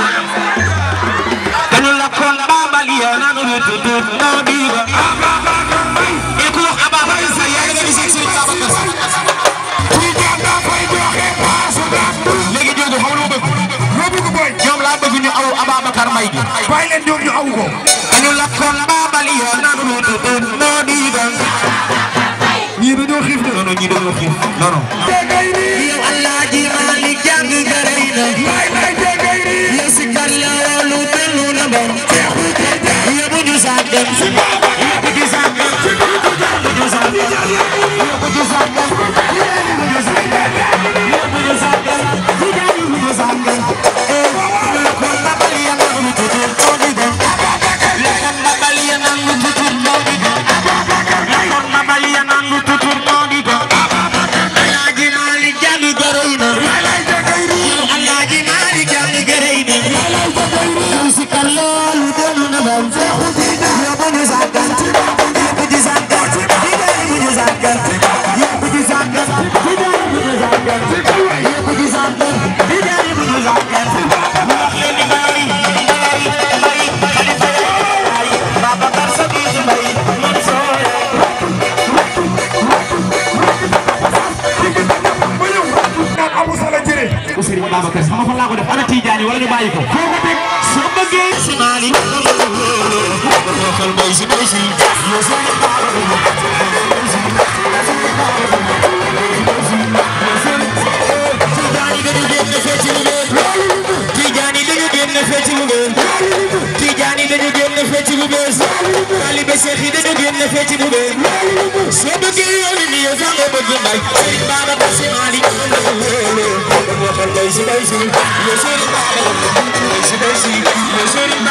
Speaker 8: dañu la koon babal iya na wutu moo di da e ku wax Ababacar Sy yaa ngi gis Sëriñ Babacar Sy
Speaker 10: Tijaan daa fay joxe paasu daam
Speaker 8: léegi jóge xam lu bëgg
Speaker 10: loo bëgg booy
Speaker 8: ñoom laa bëgg ñu aw Ababacar Mbaye gi
Speaker 10: bàyyi leen ñoom ñu aw ko
Speaker 8: dañu la koon babal iya na wutu moo di da
Speaker 10: ñii dañoo xiif de
Speaker 8: non non ñii dañoo xiif non non
Speaker 10: tegay ni
Speaker 8: yow Alaaji Maalik jàng gërëy na
Speaker 10: lay lay tegay ni
Speaker 8: yow si kar la loolu dellu na ba yow bu ñu sàggan yow bu ñu sàggan yow bu ñu sàggan yow bu ñu sàggan yow bu ñu sàggan yow bu ñu sàggan yow bu ñu sàggan eh kon babal ya na lu tutur moo di dem kon babal ya na lu tutur moo di dem kon babal ya na lu tutur moo di dem Alaaji Maalik jàng gërëy na Alaaji Maalik jàng gërëy na yow si kar loolu dellu na ba yow bu ñu sàggan yow bu ñu sàggan yow bu ñu sàggan yow bu ñu sàggan yow bu ñu sàggan yow bu ñu sàggan yow bu ñu sàggan wax leen ni bari bari bari xalifa yaay Babacar Sadikh Mbaye Mansour
Speaker 10: ba ñëw naan Abu Sala jëre
Speaker 8: bu Serigne Babacar xam nga fan laa ko def ana Tidiane wala ñu bàyyi ko foo ko teg soo bëggee si maali xel bay si bay si yo so Tidiane dañu génn fecc lu bees Tidiane dañu génn fecc lu bees Tidiane dañu génn fecc lu bees Talibé Cheikh yi dañu génn fecc lu bees soo bëggee yoon ni yow sax nga bëgg mbay Serigne Babacar si maali xel bay si bay si yo Serigne Babacar bay si bay si yo Serigne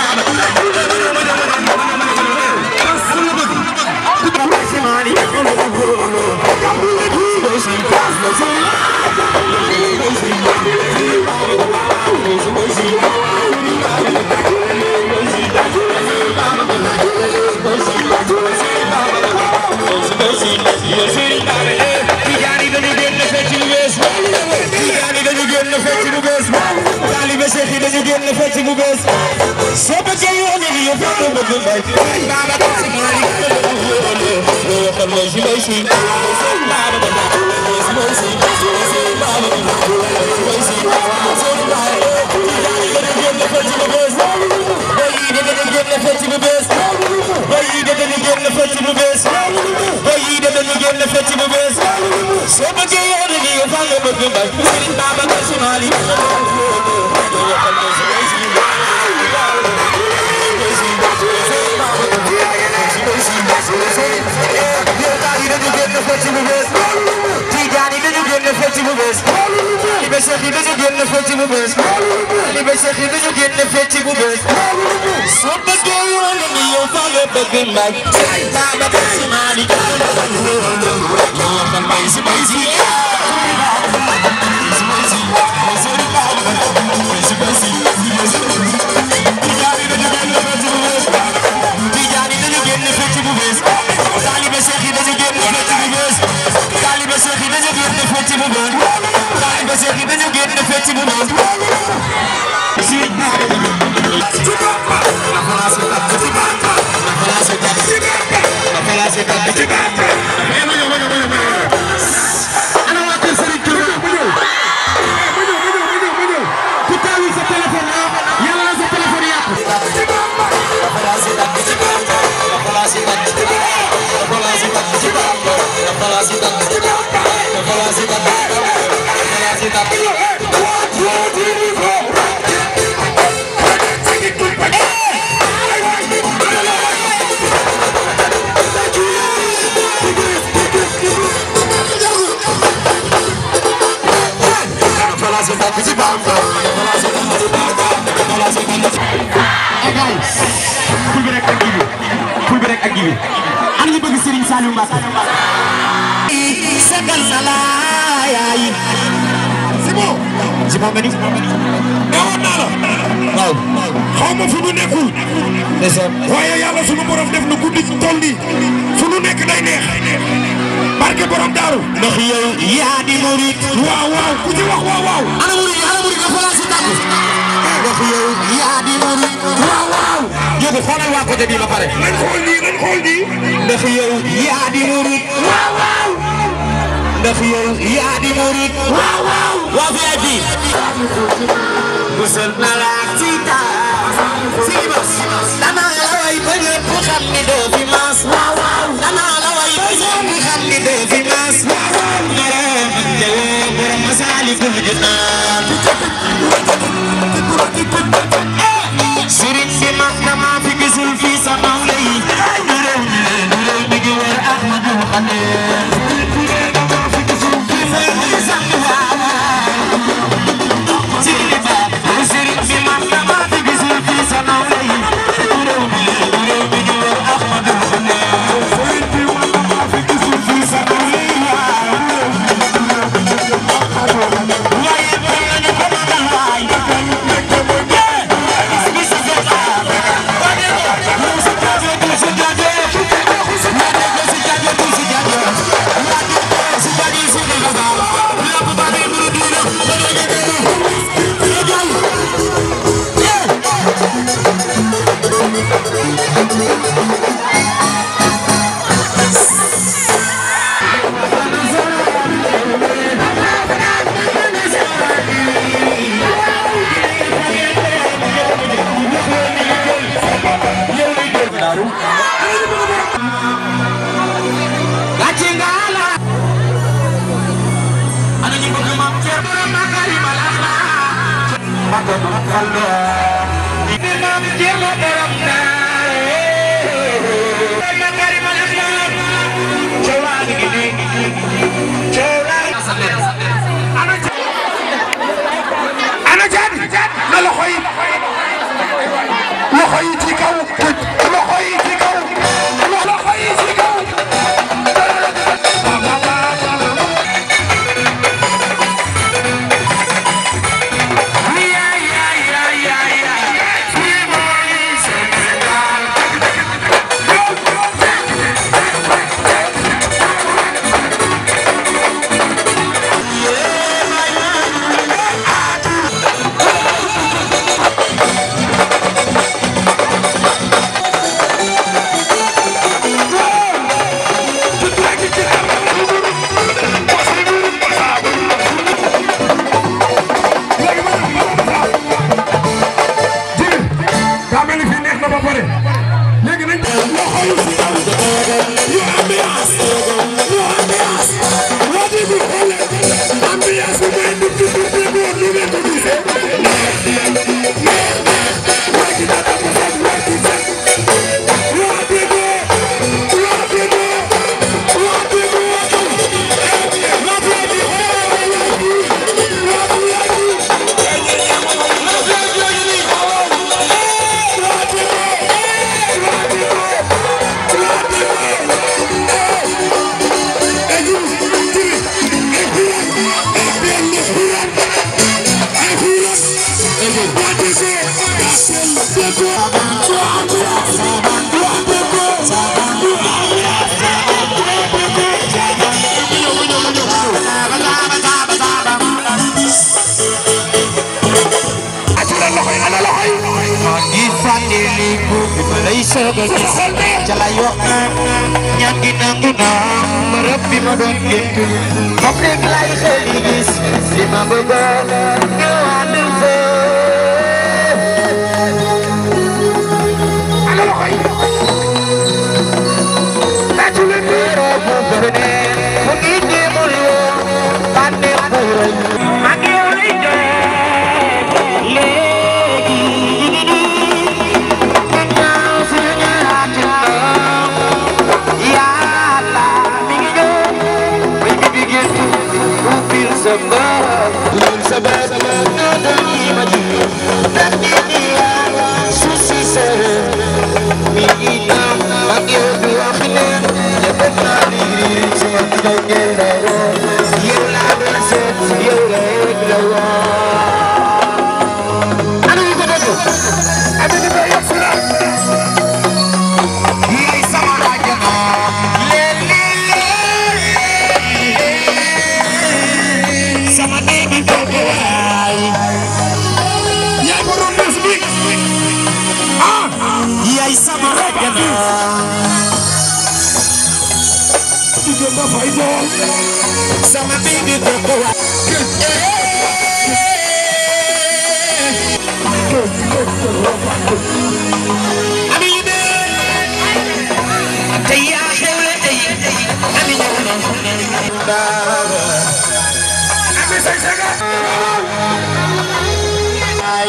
Speaker 8: Babacar si maali Tijaani dañu génn fecc lu bees Tijaani dañu génn fecc lu bees Taalibe Cheikh yi dañu génn fecc lu bees soo bëggee yoon ni yow fa nga bëgg mbay Babacar Si Maalik xel mooy si bay si soo bëggee yoon ni yow fa nga bëgg mbay Serigne Babacar Si Maalik Tijaani dañu génn fecc bu bees Taalibe Cheikh yi dañu génn fecc bu bees Taalibe Cheikh yi dañu génn fecc bu bees soo bëggee yoon ni yow fa nga bëgg mbay Serigne Babacar Si Maalik yoo xam bay si bay si Tijaani dañu génn fecc bu bees Taalibe Cheikh yi dañu génn fecc bu bees Taalibe Cheikh yi dañu génn fecc bu bees Taalibe Cheikh yi dañu génn fecc bu bees si na xalaas ko tàkk ci baat na xalaas ko tàkk na xalaas ko tàkk ci baat ful bi rek ak jibi ful bi rek ak jibi ana ñu bëgg Serigne Saliou Mbacké sagal na la yaay c'est bon c'est bon nga ni
Speaker 10: newoon naa la
Speaker 8: waaw
Speaker 10: xaw ma fu nu nekkul waaye yàlla sunu borom def na guddi toll nii fu nu nekk day neex barke borom daaru
Speaker 8: ndax yow yaa di murid
Speaker 10: waaw waaw ku ci wax waaw waaw
Speaker 8: ana murid ana murid nga xoolal si tàggu ndax yow yaa di murid
Speaker 10: waaw waaw
Speaker 8: jóge xoolal waa côté bii ba pare
Speaker 10: nañ xool nii nañ xool nii
Speaker 8: ndax yow yaa di murid
Speaker 10: waaw waaw
Speaker 8: ndax yow yaa di murid
Speaker 10: waaw waaw
Speaker 8: waa VIP musal na la ci taas si bas danaa la way ba ñëpp xam ni doo fi maas waaw waaw danaa la way ba ñëpp xam ni doo fi maas waaw waaw borom jawoo borom Masaalikul Jinaan sëriñ bi mag dama fi gisul fii sa mawla yi du réew mi du réew mi di wër Ahmadul Xadim
Speaker 10: ana jaabi na loxo yi loxo yi ci kaw loxo yi ci kaw loxo yi ci kaw daa mel ni fii neex na ba pare léegi nañ loxo yi ci kaw ñu ambiance ñu ambiance waa di bi xoole ambiance bi mooy nit ki nit ki woon ñu leen ko gisee neex neex neex waa ji dara ko fekk waa ji fekk waa di bi waa di bi waa di bi waa di waa di bi waa di waa di
Speaker 8: ñaan gi nangu naa barab bi ma doon gént moom rek lay xel yi gis li ma bëggoon ñu ànd fa ana loxo yi tàccu leen borom mu bëri
Speaker 10: nga fay dool
Speaker 8: sama bibi ko ko wa ami yi de tey yaa xewle tey ami ñëw na
Speaker 10: ami say sega
Speaker 8: ay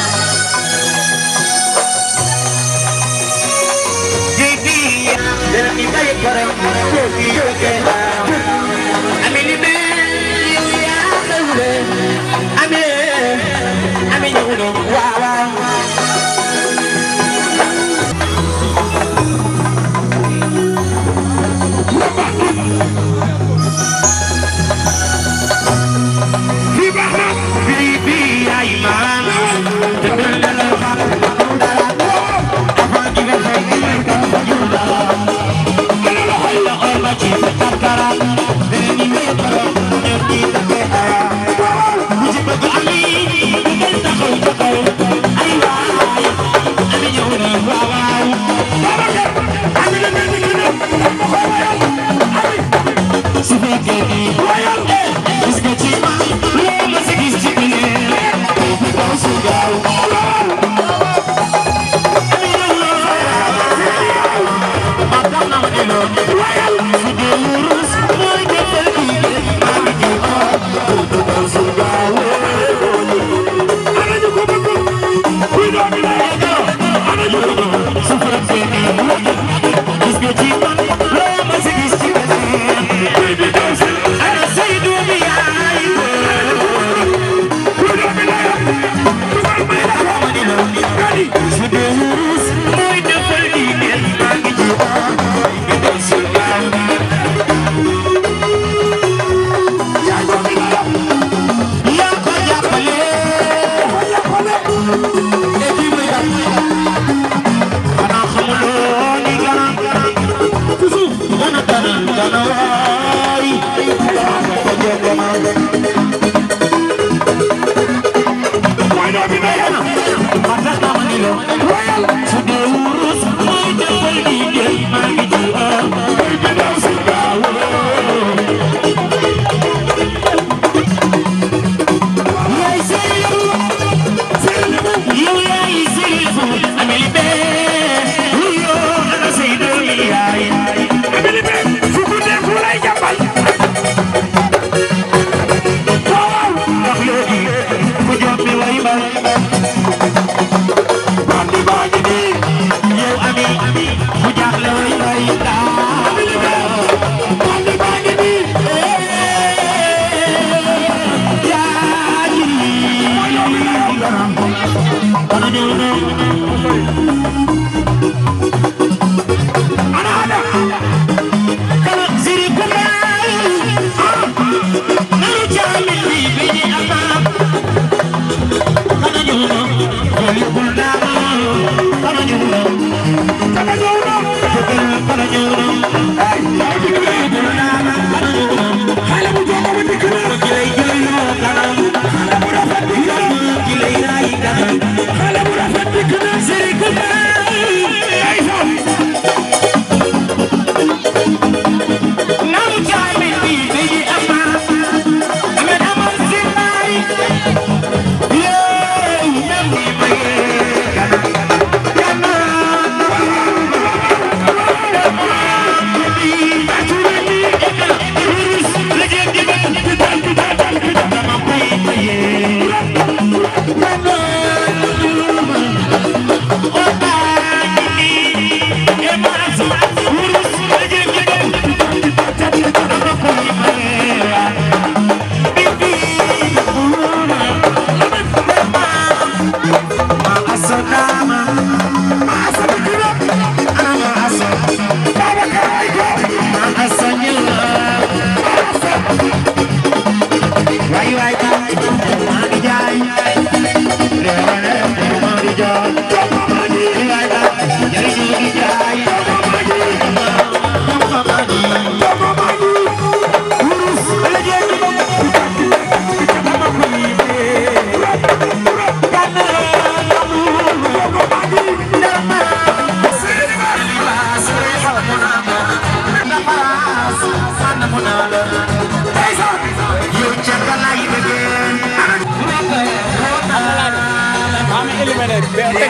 Speaker 8: jibi dara mi bay para ko ki yo ke na ami ni be yow yaa xewle ami ami ñëw na waaw waaw
Speaker 10: fii baax na
Speaker 8: bibi ay man dundal na la fa dara avant ki nga fay ki nga ka yula kala la xoy la xoy ma ci takara dene ni me kara ñu di take aya bu ci bëgg ami ngeen taxaw taxaw ay waay ami ñëw na waaw waaw
Speaker 10: ami la mel ni ki ne ma koy wayal ami
Speaker 8: su fekkee ni
Speaker 10: wayal
Speaker 8: gis nga ci man loo ma si gis ci biir bu daw su gaaw ami ñëw na ma tax na ma di loo
Speaker 10: wayal
Speaker 8: su dee wurus mooy defal kii maa ngi ji bu daw su gaaw
Speaker 10: ana ñu ko bëgg kuy doomi lay ana ñu ko bëgg
Speaker 8: su fekkee ni gis nga ci man loo ma si gis ci biir
Speaker 10: baby daw si
Speaker 8: ana say doomi yaay
Speaker 10: kuy doomi lay dugal may la ko
Speaker 8: ma di loo
Speaker 10: kadi
Speaker 8: su dee wurus mooy defal kii maa ngi ji bu daw su gaaw
Speaker 10: yaa doomi lay
Speaker 8: yaa ko jàppale et puis muy def xanaa xamuloo ni garab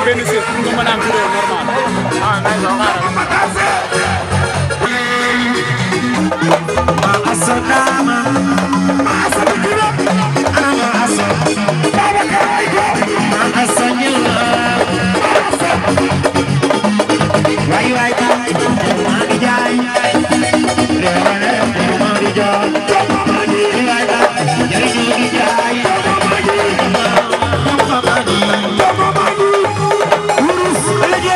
Speaker 11: leen benn siis pour nga mën a am vidéo normal ah nay so
Speaker 10: Asodama, Asodama, ama aso, baba kaiko, ma asanyela, wai wai kai, mani jai, rewale, mani jai, mani wai kai, jai jai jai, mani, mani, mani, urus, lagi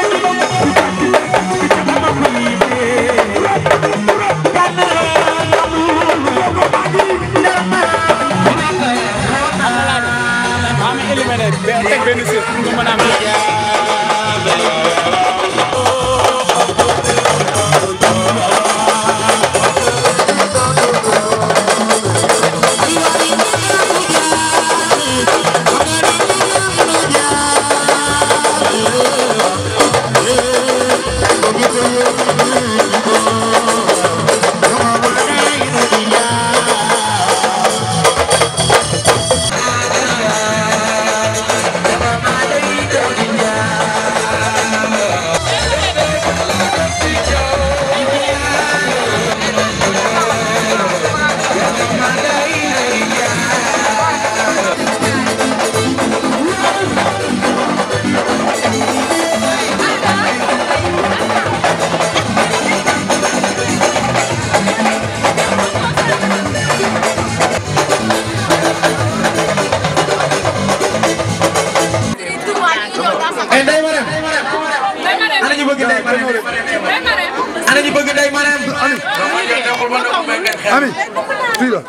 Speaker 11: am éliminé teg benn siis pour nga mën a am
Speaker 8: ay Ndeye Marème ana ñu bëgg Ndeye Marème ana ñu bëgg Ndeye Marème
Speaker 10: Ami, fii la.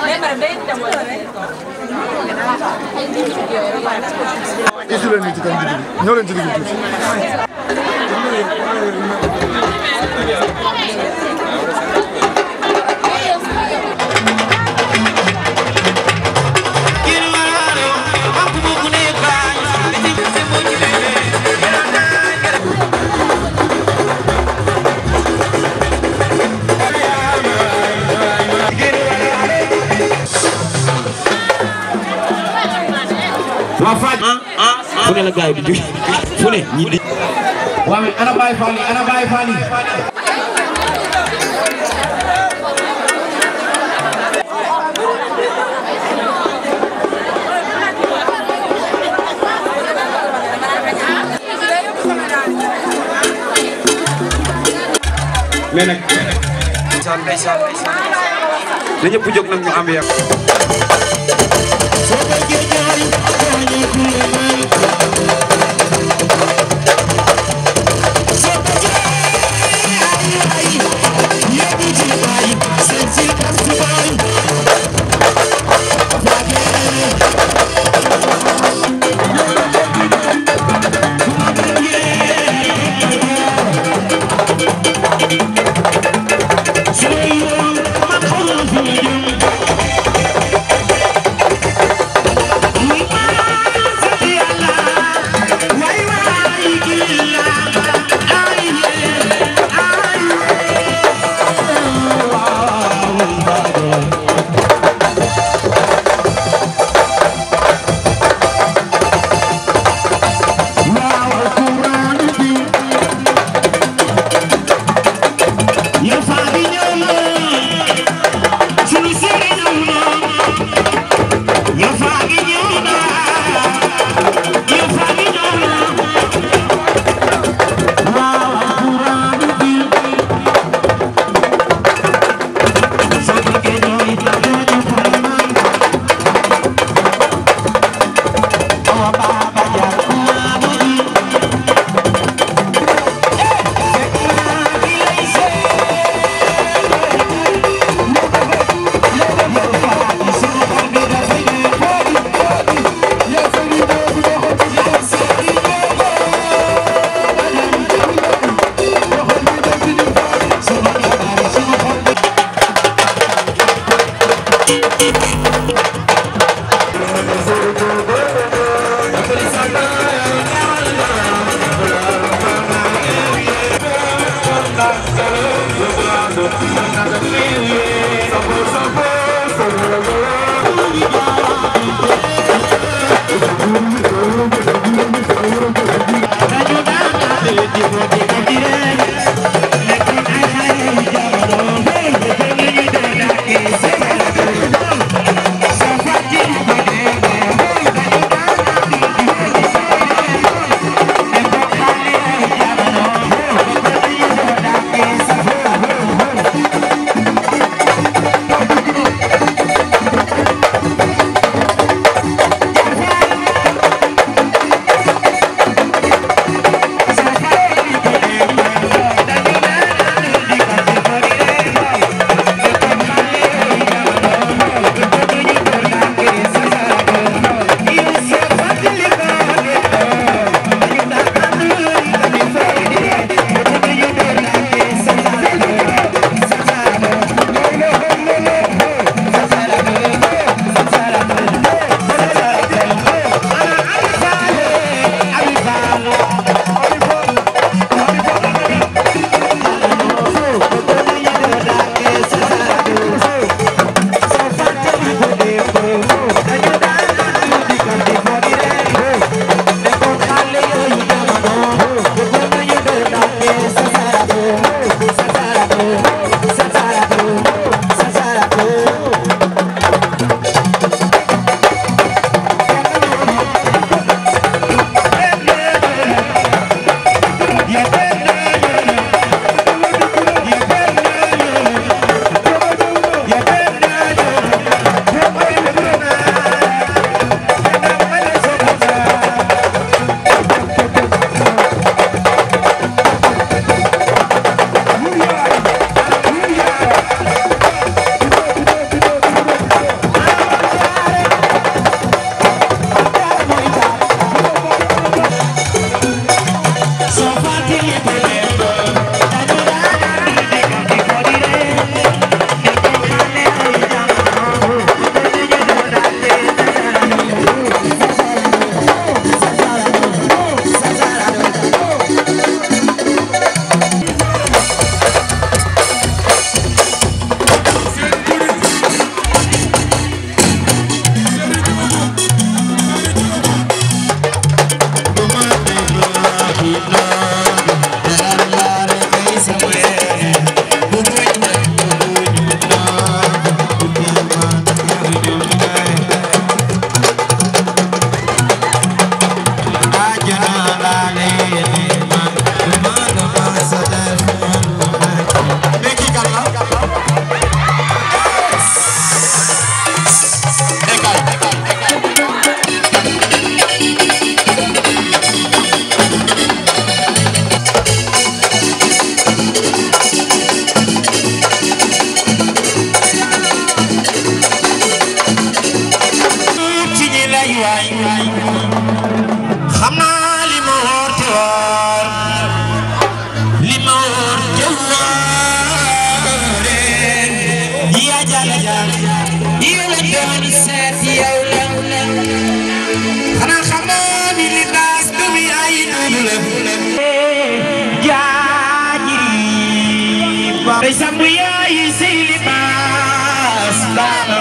Speaker 10: Isu leen nii ci kan digg bi ñëw leen ci digg bi tuuti.
Speaker 8: waa Faj fu ne la gars yi di jóge fu ne ñi di waa mais ana Baye Fall yi ana Baye Fall yi mais nag ndeysaan ndeysaan ndeysaan na ñëpp jóg nag ñu ambiance
Speaker 10: Thank you.
Speaker 8: jala jam yow la doon seet yow la xanaa xamoo ni li baas du mi ay nudu la jaajiri ba day sambu yaay si li baas baaba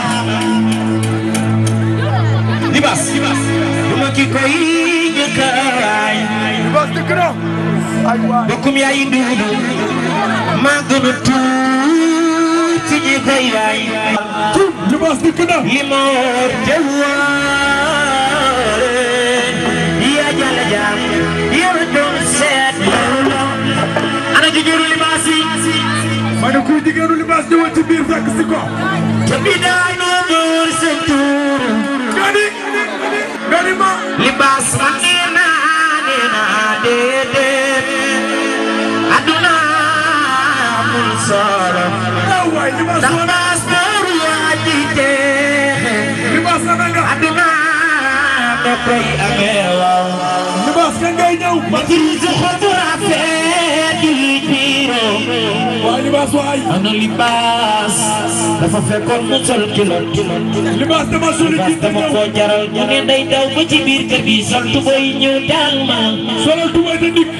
Speaker 8: libas duma ki koy jëkkaay libas dëkk na bokkum yaay duudu maa gën a tuuti ñi koy yaay libas dëkk na li moor jawaare yaa jala jaam yow doon seet ana jigéenu libaas yi ma ne kuy jigéenu libaas ñëwal ci biir fekk si ko te bi daay noo door seen tuur gani gani ma libaas ma nee naa nee naa déedéet aduna amul solo ndax baas door yaa ji teexe libaas na nga aduna ma koy amee waaw libaas ka ngay ñëw ma jiri sa xol bu rafet di biiro waa libaas waay ana libaas dafa fekkoon mu sol kilo libaas dama soli ci dama ko jaral mu ne day daw ba ci biir kër gi sol tubay ñëw daal ma solal tubay te dik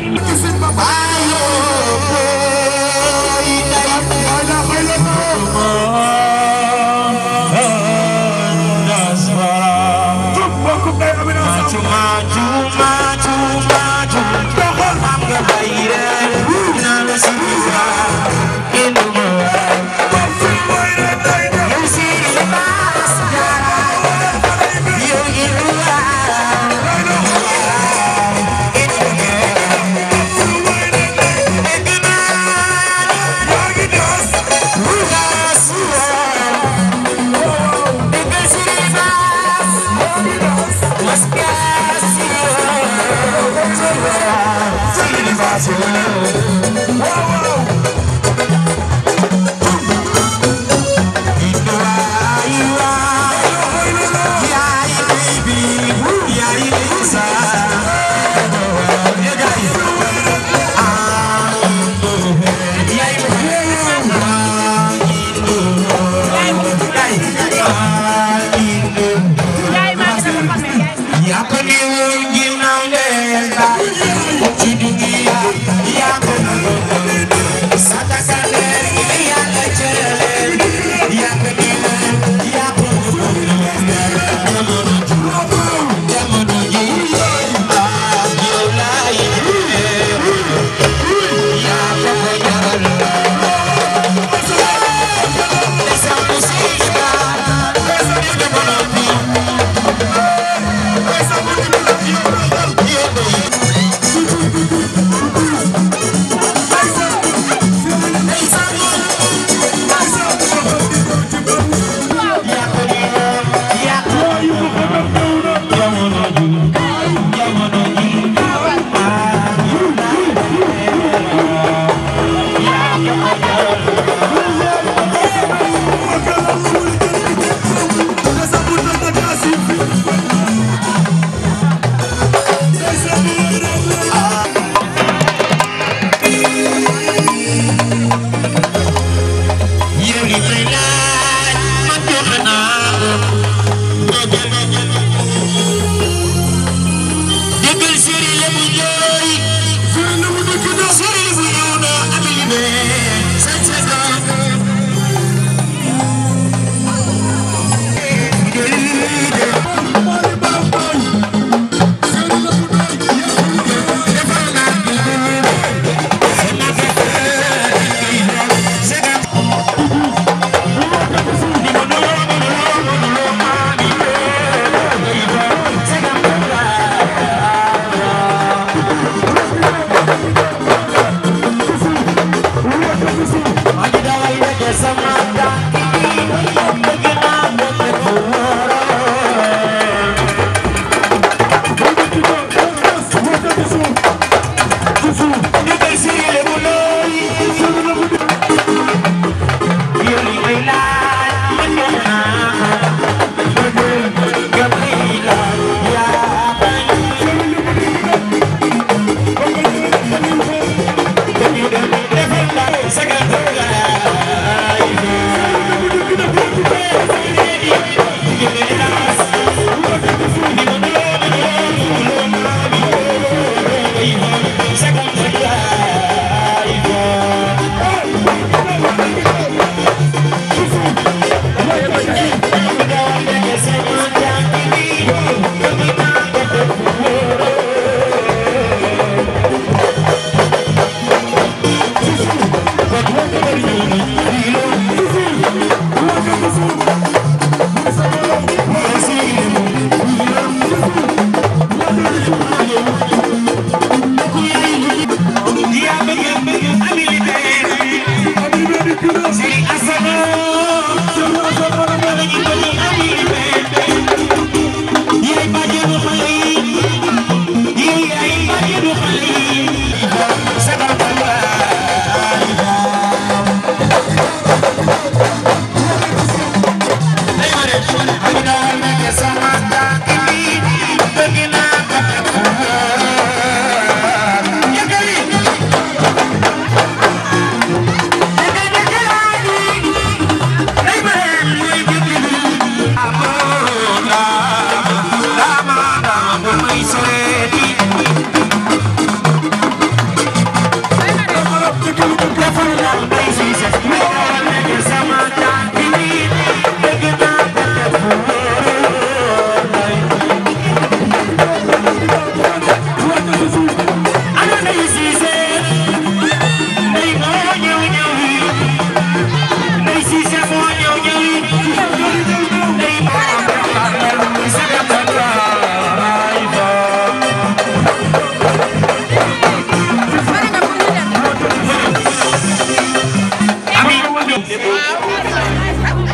Speaker 8: Sëriñ bu ñëw na amili be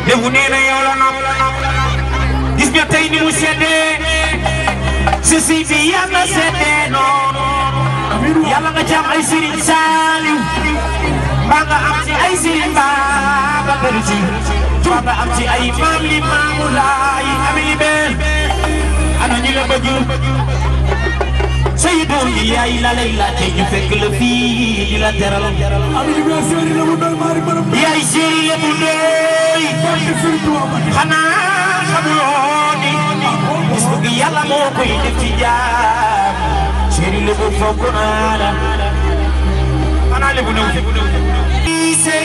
Speaker 8: lébu nee na yow la nopp gis nga tey ni mu seddee si si bi yàlla seddee noonu yàlla nga ci am ay Serigne Saliou mbaa nga am ci ay Serigne Babacar Sy mbaa nga am ci ay maam li maamu laay amili beel ana ñi la bëgg say doom yi yaay la lay laajte ñu fekk la fii di la teral yaay séeri la bu doy xanaa xamuloo ni gis bëgg yàlla moo koy def ci jaam séeri la bu fokk naa la xanaa lebu ñëw siise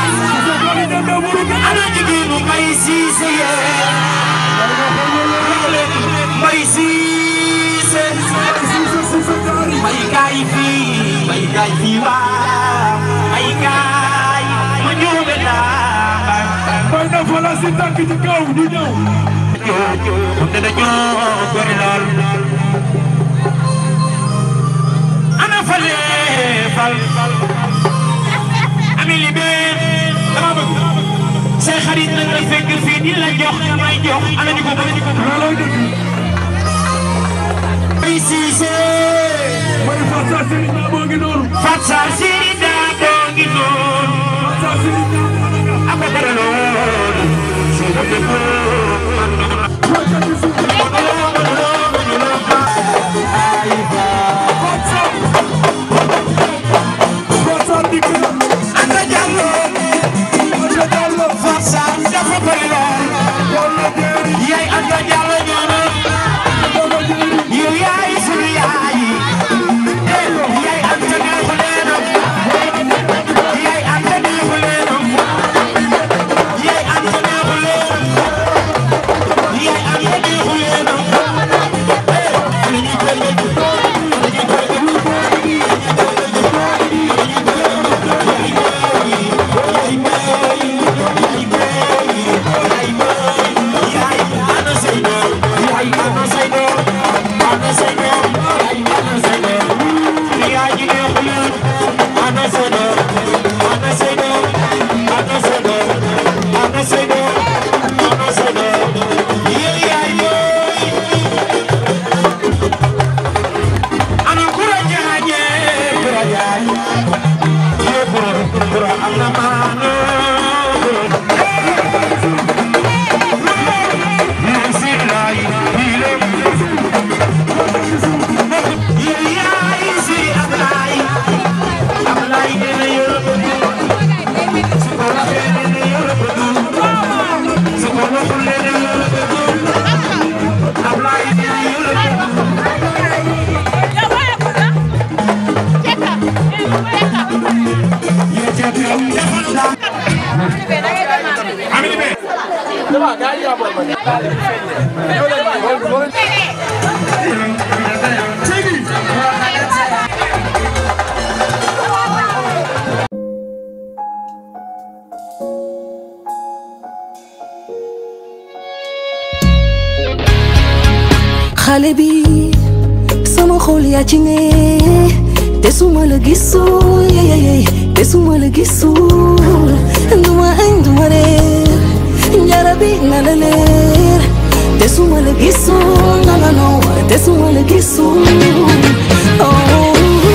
Speaker 8: ana jigéenu mbay siise yee mbay siise mbay gaay fii mbay gaay fii waa mbay gaay ma ñëwee naa
Speaker 10: Mbay na fa la si tànk ci kaw ñu ñëw.
Speaker 8: xam ne dañoo bëri lool ana fale fal ami li bee dama bëgg say xarit nag la fekk fii di la jox damay jox ana ñu ko bëri
Speaker 10: loolooy dëgg.
Speaker 8: ay siise
Speaker 10: Mbay Fatou Seye Serigne Ba moo ngi noonu.
Speaker 8: Fatsa Siri daa boo ngi noonu
Speaker 10: Fatou Seye Serigne Ba moo ngi noonu.
Speaker 8: aka dara loolu si la dëkk
Speaker 10: Fatou Seye dikk na.
Speaker 8: Anta Diallo
Speaker 10: Anta Diallo.
Speaker 8: Fatsa dafa bëri lool
Speaker 10: Walla Jéeri.
Speaker 8: yaay Anta Diallo ñoo na
Speaker 10: Walla Jéeri.
Speaker 8: yow yaay sunu yaay yaay Anta neexu leenam yaay Anta neexu leenam yaay Anta neexu leenam yaay Anta neexu leenam ana ñu koy dégg ana ñu koy dégg yaay ana say doom yaay ana say doom ana say doom yaay ana say doom yaay ji neexu leen ana say doom ana say doom ana say doom ana say doom ana say doom yow yaay booy ana kura jaaje kura jaaj yow kura kura am na maano yow si laay biiram yow yaay si Ablaay Ablaay dina yërëm su ko waxee dina yërëm su ko waxul dina yërëm Ablaay dina yërëm
Speaker 12: xale bi sama xol yaa ci ne te suma la gisul yeyeye te suma la gisul duma añ duma reer njara bi na la leer te suma la gisul no no no te suma la gisul oh.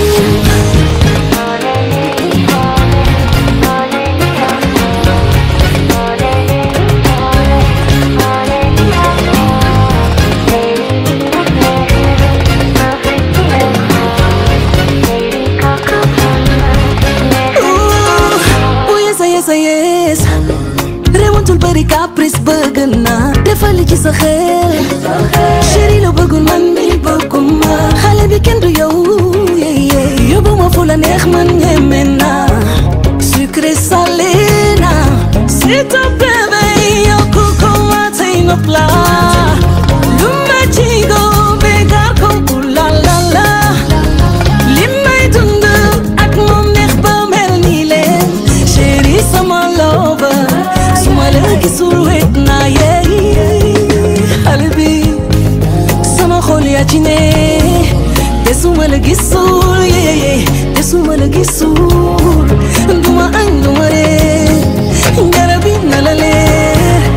Speaker 12: Ooh, yes, yes, yes. Rewantul bari caprice bëgg naa defal ci sa xel chéri la bëggul man mi bëgguma xale bi kenn du yow yeah, yeah. yóbbu ma fu la neex man ñeme naa sucré salé naa s'il te plaît bay yokku ko ma tey nopp la lu ma ci go bégar ko pour la la la li may dund ak moom neex ba mel nii leen chéri sama lover su ma la gisul wet naa yeey xale bi sama xol yaa ci ne te su ma la gisul yeey te su ma la gisul duma añ duma reer garab yi na la leer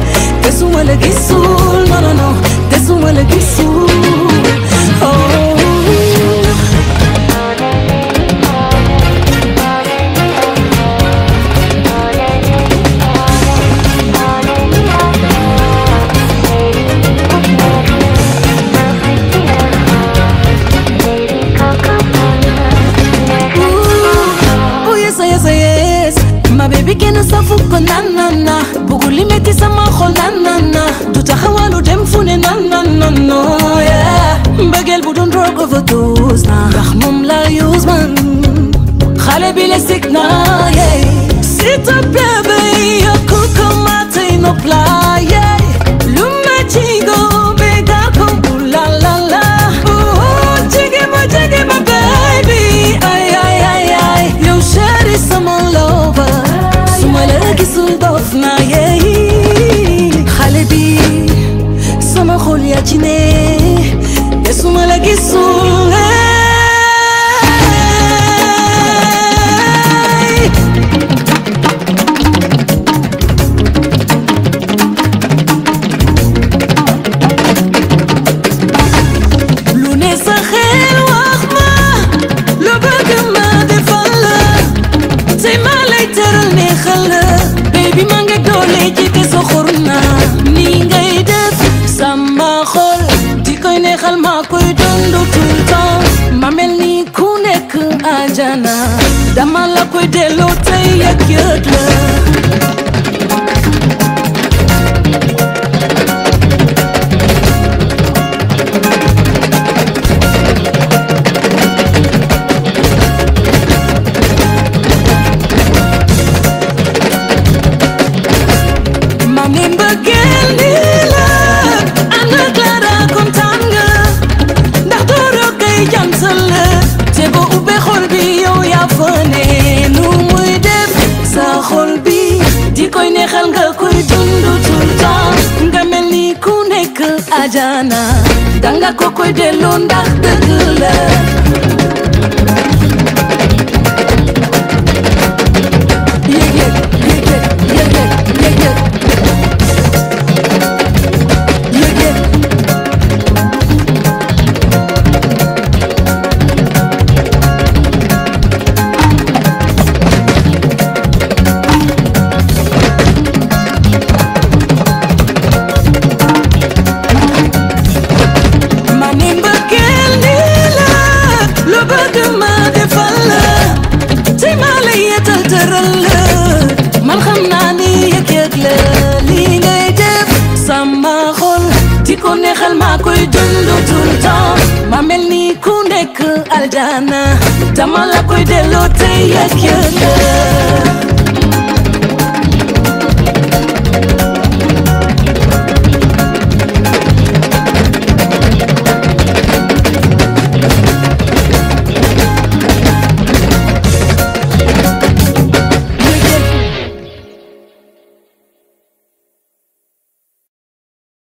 Speaker 12: kenn safu ko nan nan na bugu li metti sama xol nan nan na du taxawalu dem fu ne nan nan nan no yeah mbëggeel bu doon drug overdose na ndax moom la use man xale bi le sik na yeah s'il te plaît bay yokku ko ma tey no play yeah lu ma ci go be gar ko ooh la la la ooh jige ma jige ma baby ay ay ay ay yow chéri sama lover suma la gisul dof na yeah xale bi sama xol yaa ci ne te suma la gisul hey. lu ne sa xel wax ma lu bëgg ma defal la tey ma lay tëral neexal la baby ma nga doole ci te soxor na nii ngay def sama xol di koy neexal ma koy dund tout le temps ma mel ni ku nekk ajana dama la koy delloo tey yëg yëg la ma ne mbëggeel nii la ànd ak Clara kontaan nga ndax dooro kay jantal la te boo ubbee xol bi yow yaa fa ne nu muy def sa xol bi di koy neexal nga koy dund tout le temps nga mel ni ku nekk ajana danga ko koy delloo ndax dëgg la yëg yëg yëg yëg yëg yëg yëg yëg yëg ma ne mbëggeel nii la lu bëgg ma defal la tey ma la yetal tëral la man xam naa ni yëg-yëg la lii ngay def sama xol di ko neexal maa koy dund tout le temps ma mel ni ku nekk aljana dama la koy delloo tey yëg-yëg la